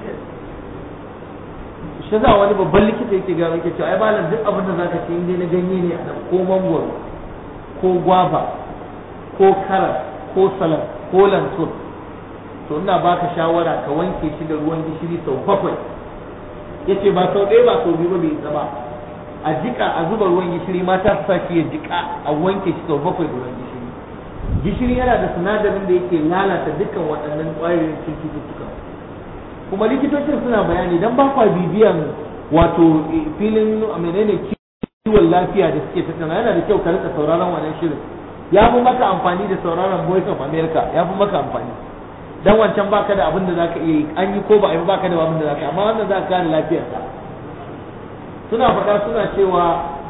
S1: shi za wani babban likita yake ga yake cewa ai malam duk abin da zaka ci inda na ganye ne a ko mangoro ko gwaba ko karas ko salad ko lantun to ina baka shawara ka wanke shi da ruwan gishiri sau bakwai yace ba sau ɗaya ba sau biyu ba bai zama a jika a zuba ruwan gishiri mata su saki ya jika a wanke shi sau bakwai da ruwan gishiri gishiri yana da sinadarin da yake lalata dukkan waɗannan ƙwayoyin cututtuka kuma likitocin suna bayani dan ba kwa bibiyan wato filin menene kiwon lafiya da suke tattauna yana da kyau ka rika sauraron wannan shirin ya fi maka amfani da sauraron voice of america ya fi maka amfani dan wancan baka da abin da zaka iya yi an yi ko ba a yi baka da abin da zaka amma wannan zaka kare lafiyarka suna faɗa suna cewa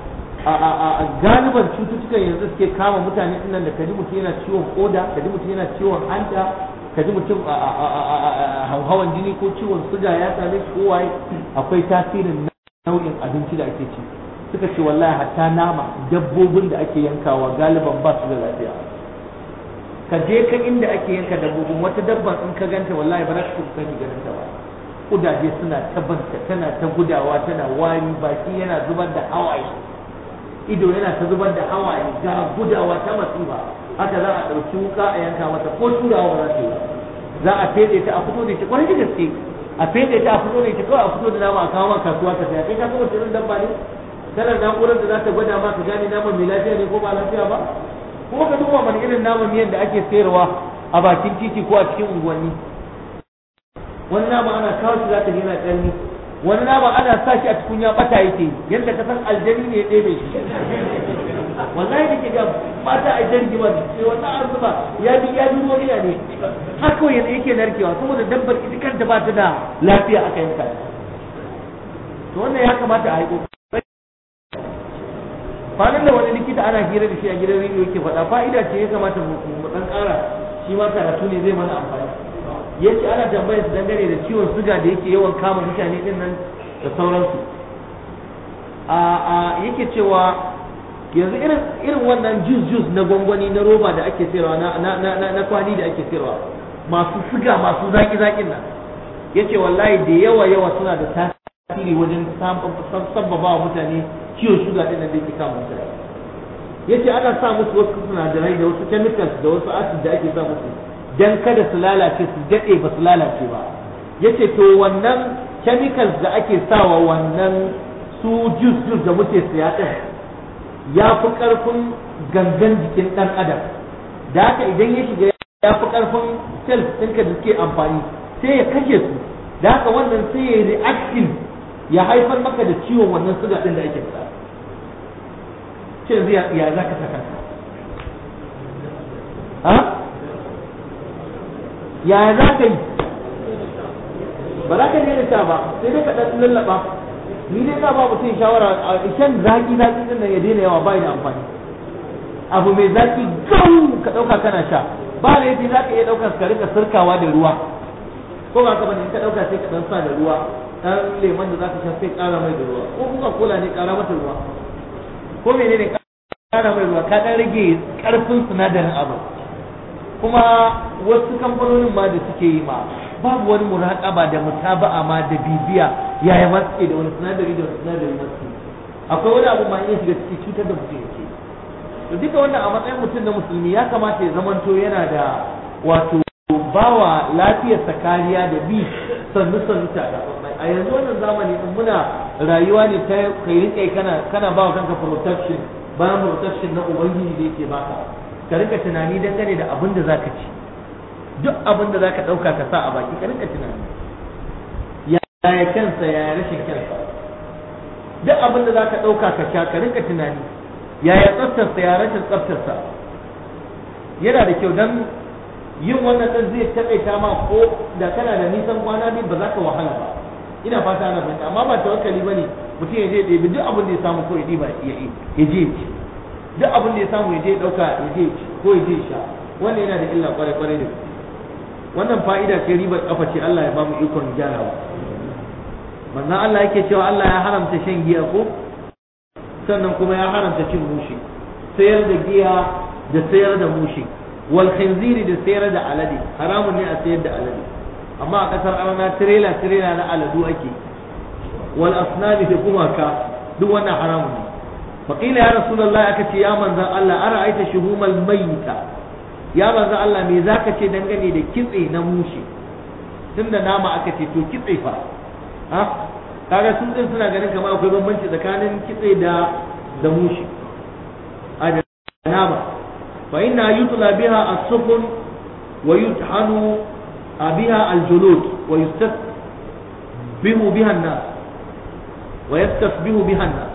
S1: a galiban cututtukan yanzu suke kama mutane nan da kaji mutum yana ciwon koda kaji mutum yana ciwon hanta kaji mutum hauhawan jini ko ciwon suga ya same shi ko waye akwai tasirin nau'in abinci da ake ci suka ce wallahi hatta nama dabbobin da ake yankawa galiban ba su da lafiya ka je ka inda ake yanka dabbobin wata dabban in ka ganta wallahi ba za ka kuka ganin ta ba kudaje suna ta banta tana ta gudawa tana wari baki yana zubar da hawaye ido yana ta zubar da hawaye ga gudawa ta masifa haka za a ɗauki wuka a yanka mata ko turawa ba za ta yi za a fede ta a fito da ita kwarai da gaske a fede ta a fito da ita kawai a fito da nama a kawo maka kasuwa ka saya kai ka kuma shirin dabba ne kana na'urar da za ta gwada ma ka gane naman mai lafiya ne ko ba lafiya ba kuma ka duba mana irin naman miyan da ake sayarwa a bakin titi ko a cikin unguwanni wani nama ana kawo shi za ta yana ƙarni wani nama ana sa shi a tukunya bata yake yadda ka san aljani ne ya ɗebe shi wallahi da ke ga mata a jirgi ba sai wannan an zuba ya bi ya bi wani ne haka yanzu yake narkewa saboda dabbar ita kanta ba ta da lafiya aka yanka to wannan ya kamata a haiko kwanan da wani likita ana hira da shi a gidan rediyo yake faɗa fa'ida ce ya kamata mu ɗan ƙara shi ma karatu ne zai mana amfani yace ana tambayar su dangane da ciwon suga da yake yawan kama mutane din nan da sauransu a a yake cewa yanzu irin irin wannan jus jus na gwangwani na roba da ake sayarwa na na na, na kwali da ake sayarwa masu siga masu zaki zakin nan yace wallahi da yawa yawa suna da tasiri wajen sabbaba wa mutane ciwon shuga din nan da yake kama mutane yace ana sa musu wasu sinadarai da wasu chemicals da wasu acid da ake sa musu dan kada su lalace su dade ba su lalace ba yace to wannan chemicals da ake sawa wannan su juice juice da muke siya din ya fi karfin gangan jikin dan adam da haka idan ya shiga ya fi karfin cells ɗinka da suke amfani sai ya kashe su da haka wannan sai ya reaction ya haifar maka da ciwon wannan suga ɗin da ake fita ce yanzu ya za ka saka ha ya za ka yi ba za ka daina sha ba sai dai ka ɗan lallaba ni dai ka ba mutum shawara a shan zaki zaki din nan ya daina yawa ba da amfani abu mai zaki gau ka ɗauka kana sha ba laifi za ka iya ɗaukar ka rika sirkawa da ruwa ko ba ka bane in ka ɗauka sai ka ɗan sa da ruwa ɗan lemon da za ka sha sai ƙara mai da ruwa ko kuka kola ne ƙara mata ruwa ko menene ƙara mai ruwa ka ɗan rage ƙarfin sinadarin abu kuma wasu kamfanonin ma da suke yi ma babu wani muraƙaba da mutaba'a ma da bibiya yaya ma suke da wani sinadari da wani sinadari ma suke akwai wani abu ma iya shiga ciki cutar da mutum yake to duka wannan a matsayin mutum na musulmi ya kamata ya zamanto yana da wato bawa lafiyarsa kariya da bi sannu sannu ta a yanzu wannan zamani din muna rayuwa ne ta kai rike kana kana bawa kanka protection bayan protection na ubangiji da yake baka ka rika tunani dangane da abin da zaka ci duk abin da zaka dauka ka sa a baki ka rika tunani yaya kansa yaya rashin kansa duk abin da zaka dauka ka sha ka rika tunani yaya tsaftarsa ya rashin tsaftarsa yana da kyau dan yin wannan dan zai taƙaita ma ko da kana da nisan kwana biyu ba za ka wahala ba ina fata ana fahimta amma ba tawakkali bane mutum ya je ɗebi duk abin da ya samu ko ya ɗiba ya je ci duk abin da ya samu ya je ɗauka ya je ci ko ya je sha wannan yana da illa kwarai kwarai da wannan fa'ida ce ribar kafa ce Allah ya ba mu ikon gyarawa manzon Allah yake cewa Allah ya haramta shan giya ko sannan kuma ya haramta cin mushi sayar da giya da sayar da mushi wal khinziri da sayar da alade haramun ne a sayar da alade amma a kasar arna tirela tirela na aladu ake wal asnami da kumaka duk wannan haramun ne faqila ya rasulullahi aka ce ya manzan Allah ara aita shuhumal mayyita ya manzan Allah me zaka ce dangane da kitse na mushi tunda nama aka ce to kitse fa ha kaga sun din suna ganin kamar akwai bambanci tsakanin kitse da da mushi a da nama fa inna yutla biha as-sufun wa yuthanu biha al-julud wa yustasbihu biha an-nas wa yastasbihu biha an-nas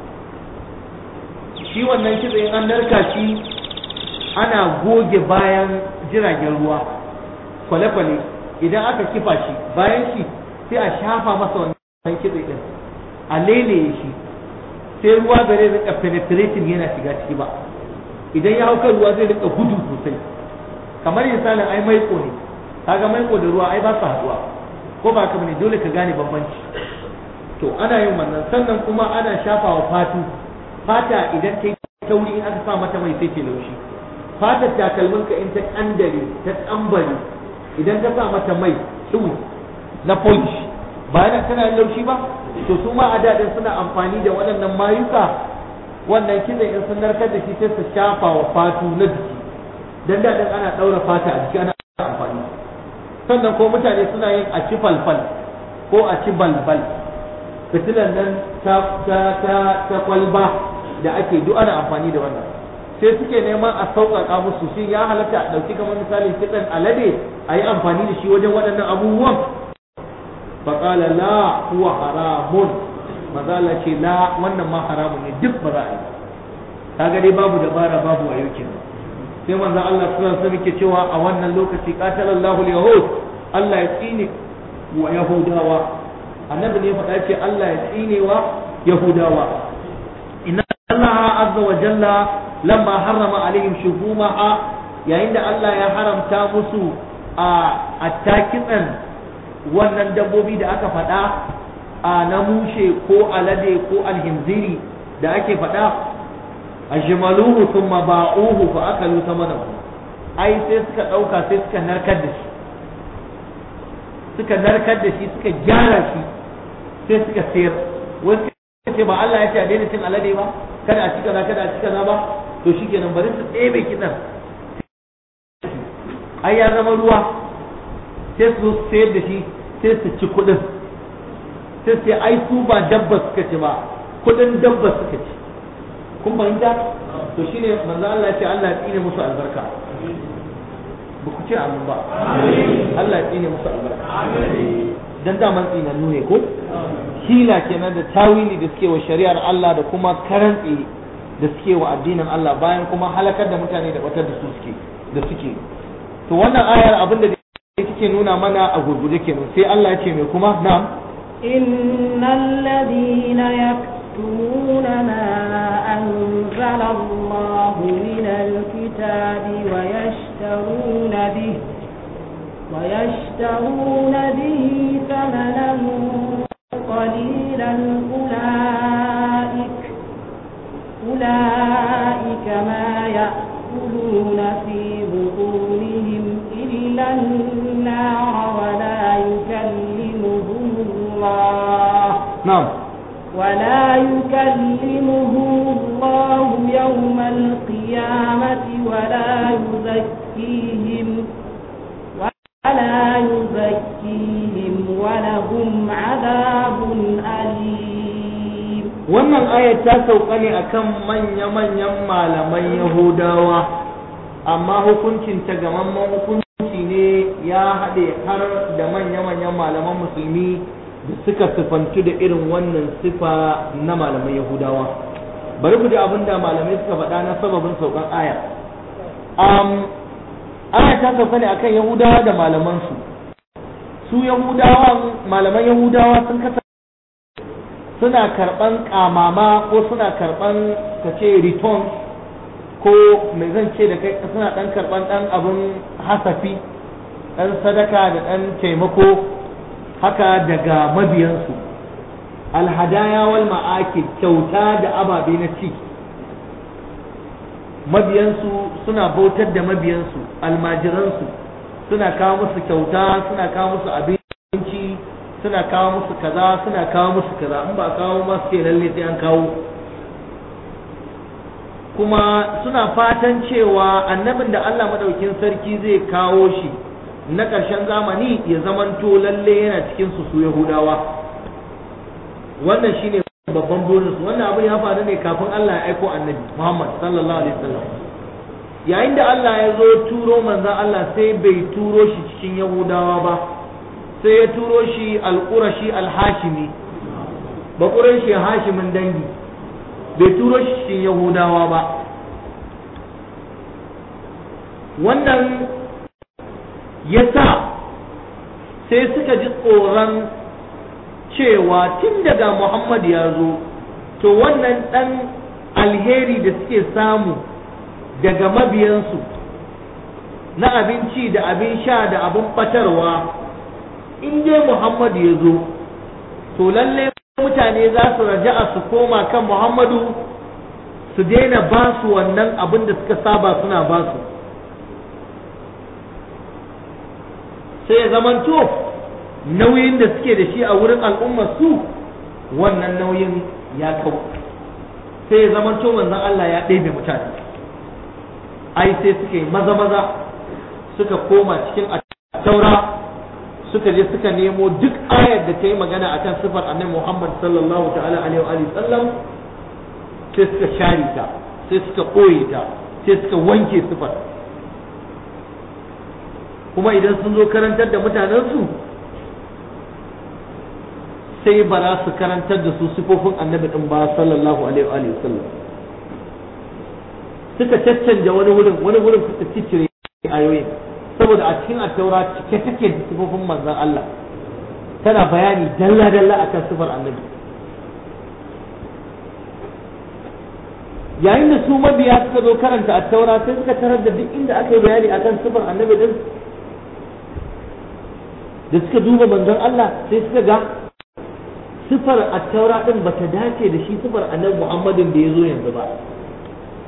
S1: shi wannan kitse in an narka shi ana goge bayan jiragen ruwa kwale-kwale idan aka kifa shi bayan shi sai a shafa masa wannan kitse din a leleye shi sai ruwa ba zai rika penetrating yana shiga ciki ba idan ya hau kan ruwa zai rika gudu sosai kamar misalin ai maiko ne kaga maiko da ruwa ai ba su haduwa ko ba ka bane dole ka gane bambanci to ana yin wannan sannan kuma ana shafawa fatu fata idan ta yi tauri in aka sa mata mai sai ke laushi fatar takalminka in ta kandare ta tsambare idan ka sa mata mai tsuwu na polish ba yana tana yin laushi ba to su ma a daɗin suna amfani da waɗannan mayuka wannan kitsen in sun narkar da shi sai su shafa wa fatu na jiki dan daɗin ana ɗaura fata a jiki ana amfani sannan ko mutane suna yin a ci falfal ko a ci balbal fitilan nan ta ta ta ta kwalba da ake duk ana amfani da wannan sai suke neman a sauƙaƙa musu shi ya halatta a ɗauki kamar misali kitsen alade a yi amfani da shi wajen waɗannan abubuwan faƙala la huwa haramun mazala ce la wannan ma haramun ne duk ba za a yi kaga dai babu dabara babu wayo kenan sai manzo Allah sallallahu alaihi wasallam cewa a wannan lokaci qatalallahu al-yahud Allah ya tsine wa yahudawa annabi ne faɗa ce Allah ya tsine wa yahudawa inna Allah azza wa jalla lamma harrama alaihim shuhumaha yayin da Allah ya haramta musu a attakitsan wannan dabbobi da aka faɗa a na mushe ko alade ko alhinziri da ake faɗa ajmaluhu thumma ba'uhu fa akalu thamanahu ai sai suka dauka sai suka narkar da shi suka narkar da shi suka gyara shi sai suka sayar wasu ce ba Allah ya ce a daina cin alade ba kada a ci kaza kada a ci kaza ba to shikenan bari su ɗebe kidan ai ya zama ruwa sai su sayar da shi sai su ci kuɗin sai sai ai su ba dabba suka ci ba kuɗin dabba suka ci kun fahimta to shine manzo Allah ya ce Allah ya tsine musu albarka ba ku ce amin ba Allah ya tsine musu albarka dan daman tsinannu ne ko hila kenan da tawili da suke wa shari'ar Allah da kuma karantsi da suke wa addinin Allah bayan kuma halakar da mutane da batar da su suke da suke to wannan ayar abin da take nuna mana a gurguje kenan sai Allah ya ce mai kuma na'am
S2: innal ladina yaktumuna ma anzala Allah min alkitabi wa yashtaruna bihi ويشترون به ثمنا قليلا أولئك أولئك ما يأكلون في بطونهم إلا النار ولا يكلمهم الله
S1: نعم
S2: ولا يكلمهم الله يوم القيامة ولا يزكيهم ولا يزكيهم ولهم عذاب أليم
S1: wannan ayat ta sauka ne akan manya-manyan malaman yahudawa amma hukuncin ta gamamman hukunci ne ya haɗe har da manya-manyan malaman musulmi da suka sifantu da irin wannan sifa na malaman yahudawa bari ku ji abin da malamai suka faɗa na sababin saukan aya aya ta sauka ne akan yahudawa da malamansu su yahudawa malaman yahudawa sun kasa suna karban kamama ko suna karban ka ce return ko mai zan ce da kai suna dan karban dan abin hasafi dan sadaka da dan taimako haka daga mabiyansu alhadaya wal ma'akid kyauta da ababe na ci mabiyansu suna bautar da mabiyansu almajiransu suna kawo musu kyauta suna kawo musu abinci suna kawo musu kaza suna kawo musu kaza in ba kawo masu ke lalle sai an kawo kuma suna fatan cewa annabin da Allah madaukin sarki zai kawo shi na ƙarshen zamani ya zamanto lalle yana cikin su su Yahudawa wannan shine babban burinsu wannan abin ya faru ne kafin Allah ya aiko annabi Muhammad sallallahu alaihi wasallam yayin da Allah ya zo turo manzon Allah sai bai turo shi cikin Yahudawa ba sai ya turo shi al-Qurashi al-Hashimi ba Qurashi Hashimin dangi bai turo shi cikin Yahudawa ba wannan yasa sai suka ji tsoron cewa tun daga Muhammad ya zo to wannan ɗan alheri da suke samu daga mabiyansu na abinci da abin sha da abin batarwa in dai Muhammad ya zo to lalle mutane za su raja'a su koma kan Muhammadu su daina ba su wannan abin da suka saba suna ba su sai ya zamanto nauyin da suke da shi a wurin al'ummar su wannan nauyin ya kawo sai ya zama to manzon Allah ya ɗebe mutane ai sai suka yi maza maza suka koma cikin taura suka je suka nemo duk ayar da ta yi magana akan sifar annabi Muhammad sallallahu ta'ala alaihi wa sallam sai suka share ta sai suka ɓoye ta sai suka wanke sifar kuma idan sun zo karantar da mutanensu sai ba za su karantar da su sifofin annabi din ba sallallahu alaihi wa sallam suka caccanja wani wurin wani wurin suka ciccire ayoyin saboda a cikin attaura cike take da sifofin manzon Allah tana bayani dalla dalla akan sifar annabi yayin da su mabiya suka zo karanta attaura sai suka tarar da duk inda aka yi bayani akan sifar annabi din da suka duba manzon Allah sai suka ga sifar attaura din bata dace da shi sifar annabi Muhammadin da ya zo yanzu ba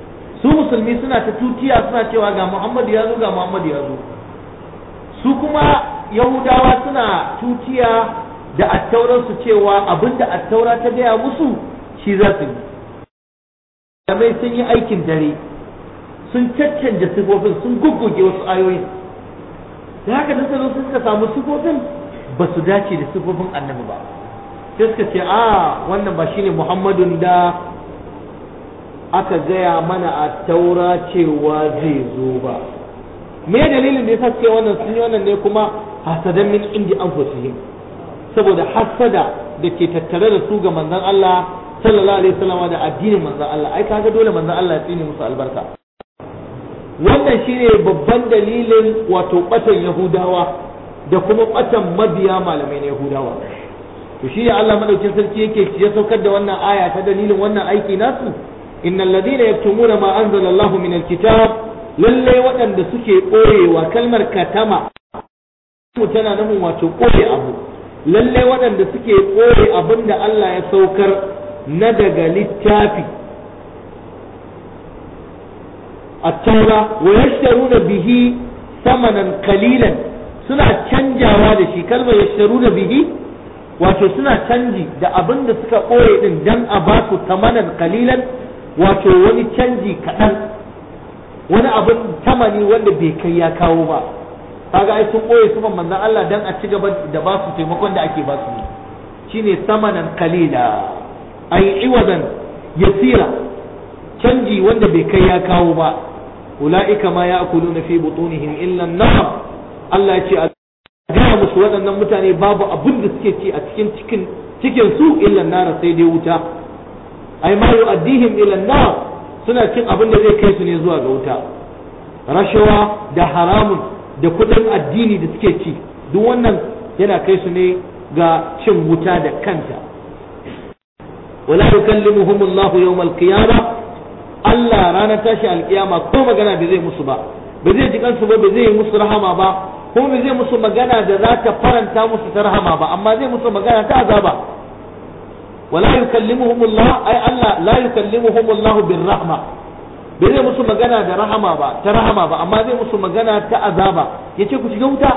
S1: musulmi suna ta tutiya suna cewa ga Muhammadu ya zo ga Muhammadu ya zo su kuma yahudawa suna tutiya da attauransu cewa abinda attaura ta gaya musu shi za su yi kamar sun yi aikin dare sun caccanja sifofin sun gugguge wasu ayoyin da haka da suka zo suka samu sifofin ba su dace da sifofin annabi ba sai suka ce a wannan ba shine muhammadun da aka gaya mana a taura cewa zai zo ba me dalilin da yasa suke wannan sun yi wannan ne kuma hasadan min indi anfusihim saboda hasada da ke tattare da su ga manzon Allah sallallahu alaihi wasallam da addinin manzon Allah ai kaga dole manzon Allah ya tsine musu albarka wannan shine babban dalilin wato batan yahudawa da kuma batan mabiya malamai na yahudawa to shi Allah madaukin sarki yake ya saukar da wannan aya ta dalilin wannan aiki nasu innal ladina yaktumuna ma anzala Allah min alkitab lalle waɗanda suke ɓoyewa kalmar katama tana nufin wato ɓoye abu lalle waɗanda suke ɓoye abin da Allah ya saukar na daga littafi التوراة ويشترون به ثمنا قليلا suna canjawa da shi kalmar yashtaruna bihi wato suna canji da abin da suka ɓoye din dan a ba su tamanan kalilan wato wani canji kaɗan wani abin tamani wanda bai kai ya kawo ba kaga ai sun ɓoye su manzon Allah dan a ci gaba da ba su taimakon da ake ba su shine samanan kalila ai iwadan yasira canji wanda bai kai ya kawo ba ula'ika ma ya'kuluna fi butunihim illa an-nar Allah ya ce a gaya musu waɗannan mutane babu abin da suke ci a cikin cikin cikin su illa an sai dai wuta ai ma yu'addihim illa an-nar suna cin abin da zai kai su ne zuwa ga wuta rashawa da haramun da kudin addini da suke ci duk wannan yana kai su ne ga cin wuta da kanta wala yukallimuhum Allah yawm al-qiyamah Allah ranar tashi alkiyama ko magana bai zai musu ba ba zai ji kansu ba ba zai yi musu rahama ba ko bai zai musu magana da za ta faranta musu ta rahama ba amma zai musu magana ta azaba wala yukallimuhum Allah ai Allah la yukallimuhum Allah bir rahma bai zai musu magana da rahama ba ta rahama ba amma zai musu magana ta azaba yace ku shiga wuta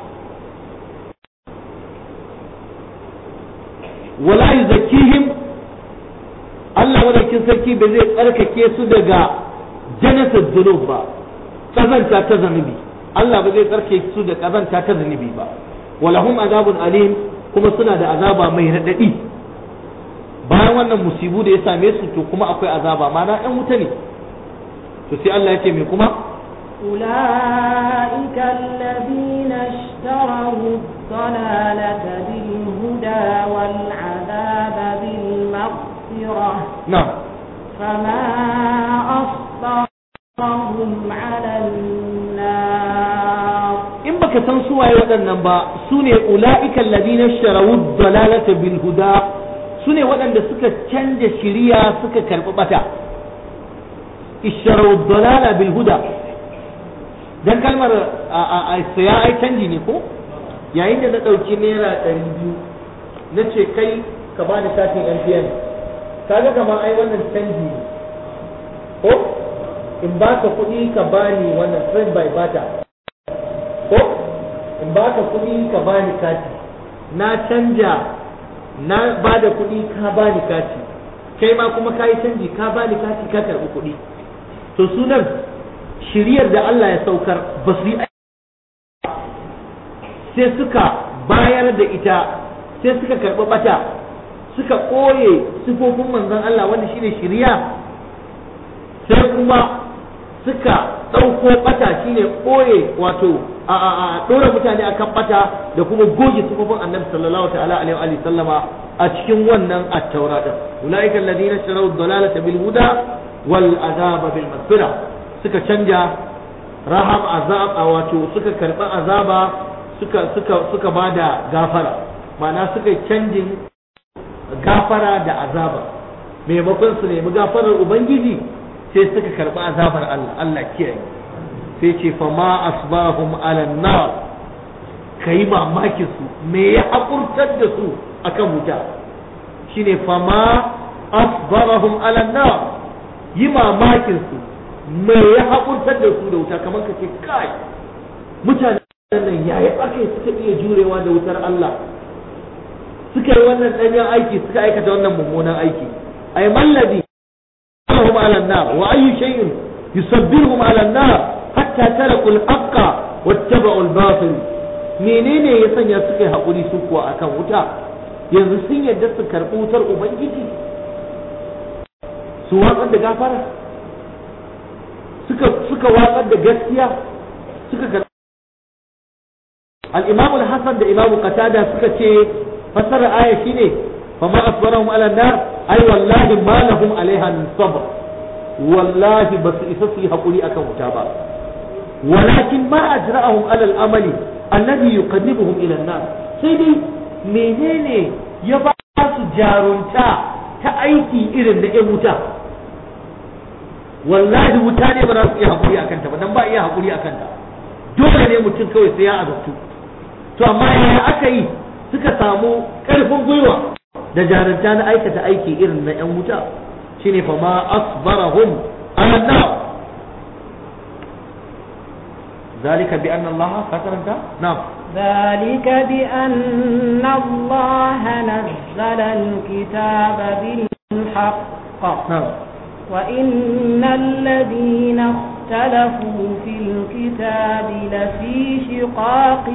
S1: wala yuzakkihim Allah madaukin sarki ba zai tsarkake su daga janasar zunub ba kazanta ta zanubi Allah ba zai tsarkake su da kazanta ta zanubi ba walahum azabun alim kuma suna da azaba mai radadi bayan wannan musibu da ya same su to kuma akwai azaba mana ɗan wuta ne to sai Allah ya ce me kuma
S2: أولئك الذين اشتروا الضلالة بالهدى والعذاب بالمغفرة
S1: na'am
S2: فما أصبرهم على النار
S1: in baka san su waye waɗannan ba su ne ula'ika alladhina sharawu dalalata bil huda su ne waɗanda suka canja shiriya suka karɓi bata isharawu dalala bil huda dan kalmar a saya ai canji ne ko yayin da na ɗauki naira ɗari biyu na ce kai ka bani katin MTN kaga kamar ai wannan canji ne ko in ba ka kuɗi ka bani wannan trade by barter ko in ba ka kuɗi ka bani kati na canja na ba da kuɗi ka bani kati kai ma kuma ka yi canji ka bani kati ka karɓi kuɗi to sunan shiriyar da Allah ya saukar ba su yi sai suka bayar da ita sai suka karɓi bata suka ɓoye sifofin manzon Allah wanda shine shiriya sai kuma suka ɗauko ɓata shine ɓoye wato a ɗora mutane akan ɓata da kuma goge sifofin annabi sallallahu ta'ala alaihi wa sallama a cikin wannan at-taura din ulaika alladhina ishtaraw ad-dalalata bil huda wal azaba bil maghfira suka canja raham azab a wato suka karɓi azaba suka suka suka bada gafara ma'ana suka canjin gafara da azaba maimakon su nemi gafarar ubangiji sai suka karɓi azabar Allah Allah kiyaye sai ce fa ma asbahum ala nar kai mamakin su me ya hakurtar da su akan wuta shine fa ma asbarahum ala nar yi mamakin su mai ya haƙurtar da su da wuta kamar ka ce kai mutanen nan yayi aka suka iya jurewa da wutar Allah suka yi wannan ɗanyen aiki suka aikata wannan mummunan aiki ay mallabi hum ala an-nar wa ayyu shay'in yusabbiruhum ala an-nar hatta taraku al-haqqa wattaba'u al-batil menene ya sanya suka yi haƙuri su kuwa akan wuta yanzu sun yadda su karɓi wutar ubangiji su watsar da gafara suka suka watsar da gaskiya suka karɓi al-imam al-hasan da imam qatada suka ce fasara aya shine fa ma asbarahum ala nar ay wallahi ma lahum alaiha min sabr wallahi basu isa su yi haƙuri akan wuta ba walakin ma ajra'ahum ala al-amali alladhi yuqarribuhum ila an-nar sai dai menene ya ba su jarunta ta aiki irin da 'yan wuta wallahi wuta ne ba za su iya haƙuri a kanta ba dan ba iya haƙuri a kanta dole ne mutum kawai sai ya azabtu to amma yaya aka yi suka samu ƙarfin gwiwa da jarunta na aikata aiki irin na 'yan wuta shine fa ma asbarahum ala nar ذلك بأن الله كثرت نعم
S2: ذلك بأن الله نزل الكتاب بالحق
S1: نعم
S2: وإن الذين اختلفوا في الكتاب لفي شقاق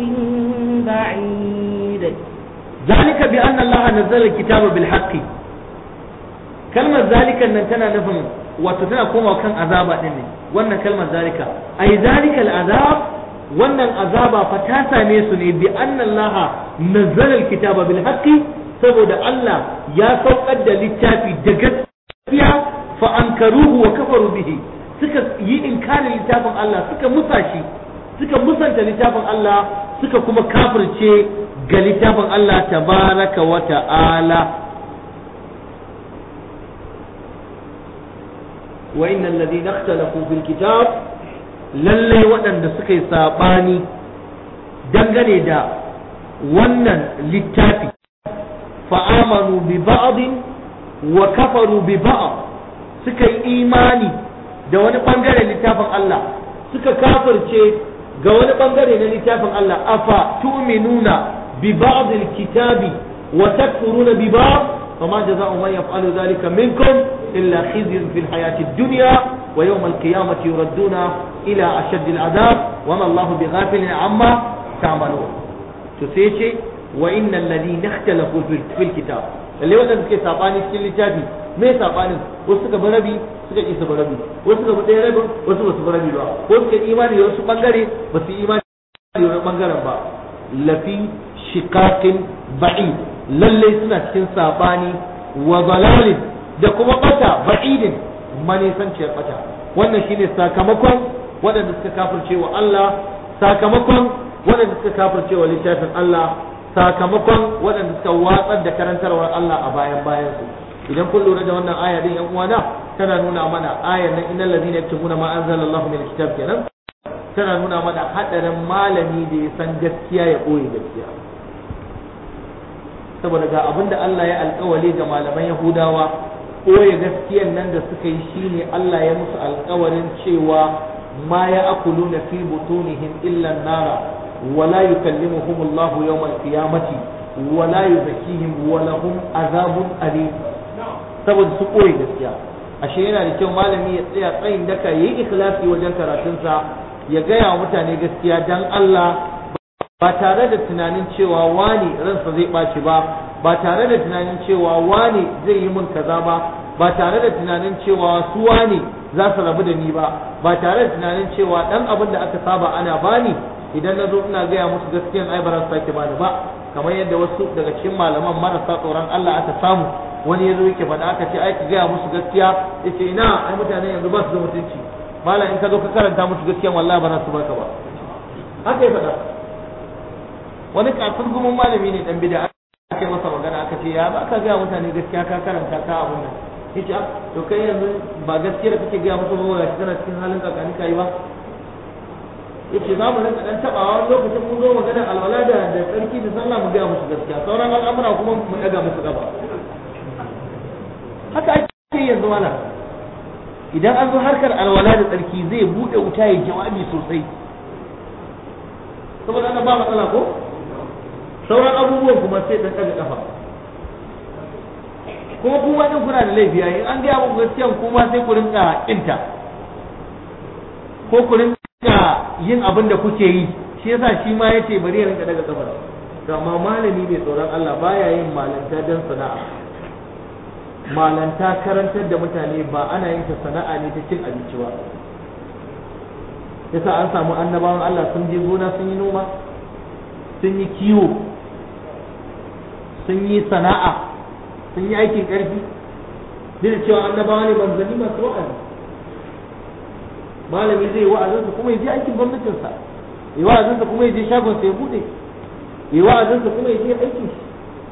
S2: بعيد
S1: ذلك بأن الله نزل الكتاب بالحق كلمة ذلك أن كان نفهم وتتنا كما كان عذابا إني وأن كلمة ذلك أي ذلك العذاب وأن العذاب فتاسا نيسني بأن الله نزل الكتاب بالحق saboda Allah ya saukar da littafi da gaskiya fa ankaruhu wa kafaru bihi suka yi inkarin littafin Allah suka musa shi suka musanta littafin Allah suka kuma kafirce ga littafin Allah tabaraka wa ta'ala wa innal ladina ikhtalafu fil kitab lalle waɗanda suka yi sabani dangane da wannan littafi fa'amanu bi ba'din wa kafaru bi ba'd suka yi imani da wani bangare littafin Allah suka kafirce ga wani bangare na littafin Allah afa tu'minuna bi ba'd al-kitabi wa takfuruna bi ba'd fama jazaa'u man yaf'alu dhalika minkum illa khizyun fil hayati ad-dunya wa yawm al-qiyamati yuradduna ila ashadd al-'adab wa ma Allahu bighafilin amma ta'malun to sai ce wa innal ladina ikhtalafu fil kitab lalle wadanda suke sabani cikin littafi me sabanin wasu suka bar rabi suka ki su bar rabi wasu suka bar ɗaya rabin wasu ba su bar rabi ba wasu suka imani da wasu bangare ba su imani da wani bangaren ba lafi shiqaqin ba'id lalle suna cikin sabani wa dalalin da kuma bata ba'idin manisanciyar bata wannan shine sakamakon waɗanda suka kafirce wa Allah sakamakon waɗanda suka kafirce wa littafin Allah sakamakon waɗanda suka watsar da karantarwar Allah a bayan bayan su idan kun lura da wannan aya din yan uwana tana nuna mana ayar nan innal ladina yaktumuna ma anzalallahu min alkitab kenan tana nuna mana hadarin malami da ya san gaskiya ya boye gaskiya saboda ga abinda Allah ya alkawali ga malaman Yahudawa boye gaskiyan nan da suka yi shine Allah ya musu alkawarin cewa ma ya akuluna fi butunihim illa nara ولا يكلمهم الله يوم القيامة ولا يزكيهم ولهم عذاب أليم saboda su koyi gaskiya ashe yana da kyau malami ya tsaya tsayin daka ya yi ikhlasi wajen karatunsa ya gaya wa mutane gaskiya dan Allah ba tare da tunanin cewa wani ransa zai ɓaci ba ba tare da tunanin cewa wani zai yi min kaza ba ba tare da tunanin cewa su wani za su rabu da ni ba ba tare da tunanin cewa dan abin da aka saba ana bani idan na zo ina gaya musu gaskiyan ai ba za su sake bani ba kamar yadda wasu daga cikin malaman marasa tsoron Allah aka samu wani ya zo yake faɗa aka ce ai ka gaya musu gaskiya yace ina ai mutane yanzu ba su da mutunci malam in ka zo ka karanta musu gaskiyan wallahi ba za su baka ba haka ya faɗa wani kafin gumin malami ne dan bid'a aka yi masa magana aka ce ya ba ka gaya mutane gaskiya ka karanta ka abun nan yace to kai yanzu ba gaskiya da kake gaya musu ba ga kana cikin halin kakani kai ba yace za mu rinka dan tabawa wani lokacin mun zo maganar alwala da da tsarki da sallah mu ga musu gaskiya sauran al'amura kuma mu daga musu gaba haka ake yanzu mana idan an zo harkar alwala da tsarki zai buɗe wuta ya jawabi sosai saboda ana ba matsala ko sauran abubuwan kuma sai ɗan ɗaga ƙafa kuma kuma ɗin kuna da laifi in an gaya muku gaskiyan kuma sai ku rinka ƙinta ko ku rinka yin abin da kuke yi shi yasa shi ma yace bari ya rinka daga ƙafa to amma malami mai tsoron Allah baya yin malanta don sana'a malanta karantar da mutane ba ana yin ta sana'a ne ta cin abinci ba yasa an samu annabawan Allah sun je gona sun yi noma sun yi kiwo sun yi sana'a sun yi aikin ƙarfi duk da cewa annabawa ne manzanni masu wa'azi malami zai wa'azinsa kuma ya je aikin gwamnatinsa ya wa'azinsa kuma ya je shagonsa ya buɗe ya wa'azinsa kuma ya je aikin shi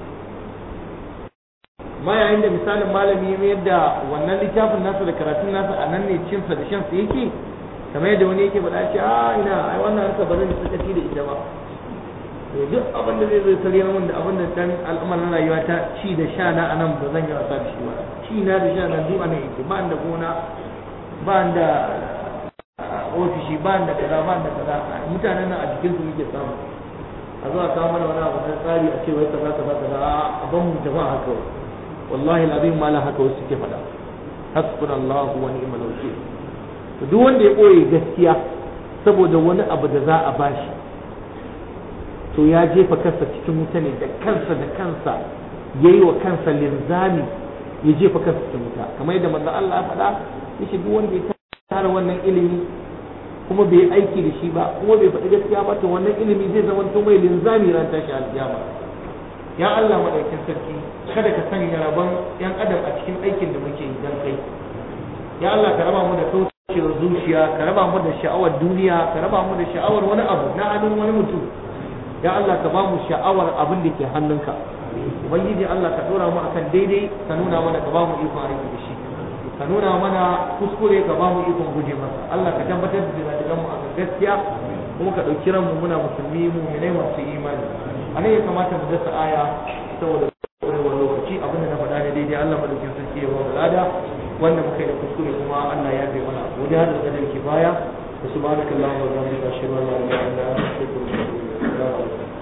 S1: ma yayin da misalin malami ya mayar da wannan littafin nasa da karatun nasa a nan ne cinsa da shansa yake kamar yadda wani yake faɗa ce a ina ai wannan harka ba zan yi sakaci da ita ba to duk abin da zai zo sarya min da abin da dan al'amarin rayuwa ta ci da sha na anan ba zan yi wasa da shi ba ci na da sha na duk anan yake ba da gona ba da ofishi ba da kaza ba da kaza mutanen nan a jikin su muke samu a zuwa kawo mana wani abu na tsari a ce wai kaza kaza kaza a ban mu jama'a haka wallahi alazim malam haka wasu suke faɗa hasbunallahu wa ni'mal wakil to duk wanda ya ɓoye gaskiya saboda wani abu da za a bashi to ya jefa kansa cikin wuta ne da kansa da kansa ya yi wa kansa linzami ya jefa kansa cikin wuta kamar yadda manzon Allah ya faɗa yace duk wanda ya tara wannan ilimi kuma bai aiki da shi ba kuma bai faɗi gaskiya ba to wannan ilimi zai zama to mai linzami ran tashi alkiyama ya Allah madaukin sarki kada ka sanya rabon yan adam a cikin aikin da muke yi dan kai ya Allah ka raba mu da kaucewar zuciya ka raba mu da sha'awar duniya ka raba mu da sha'awar wani abu na hannun wani mutum ya Allah ka ba mu sha'awar abin da ke hannunka ubangiji Allah ka dora mu akan daidai ka nuna mana ka ba mu ikon aiki da shi ka nuna mana kuskure ka ba mu ikon guje masa Allah ka tabbatar da zira mu akan gaskiya kuma ka ɗauki ranmu muna musulmi mu ne masu imani a nan ya kamata mu dasa aya saboda ƙwarewar lokaci abinda na faɗa ne daidai Allah madaukin sarki ya ba mu lada wanda muka yi da kuskure kuma Allah ya bai mana gode da kadar kifaya wa subhanakallahumma wa bihamdika ashhadu an la ilaha illa anta astaghfiruka wa atubu ilaik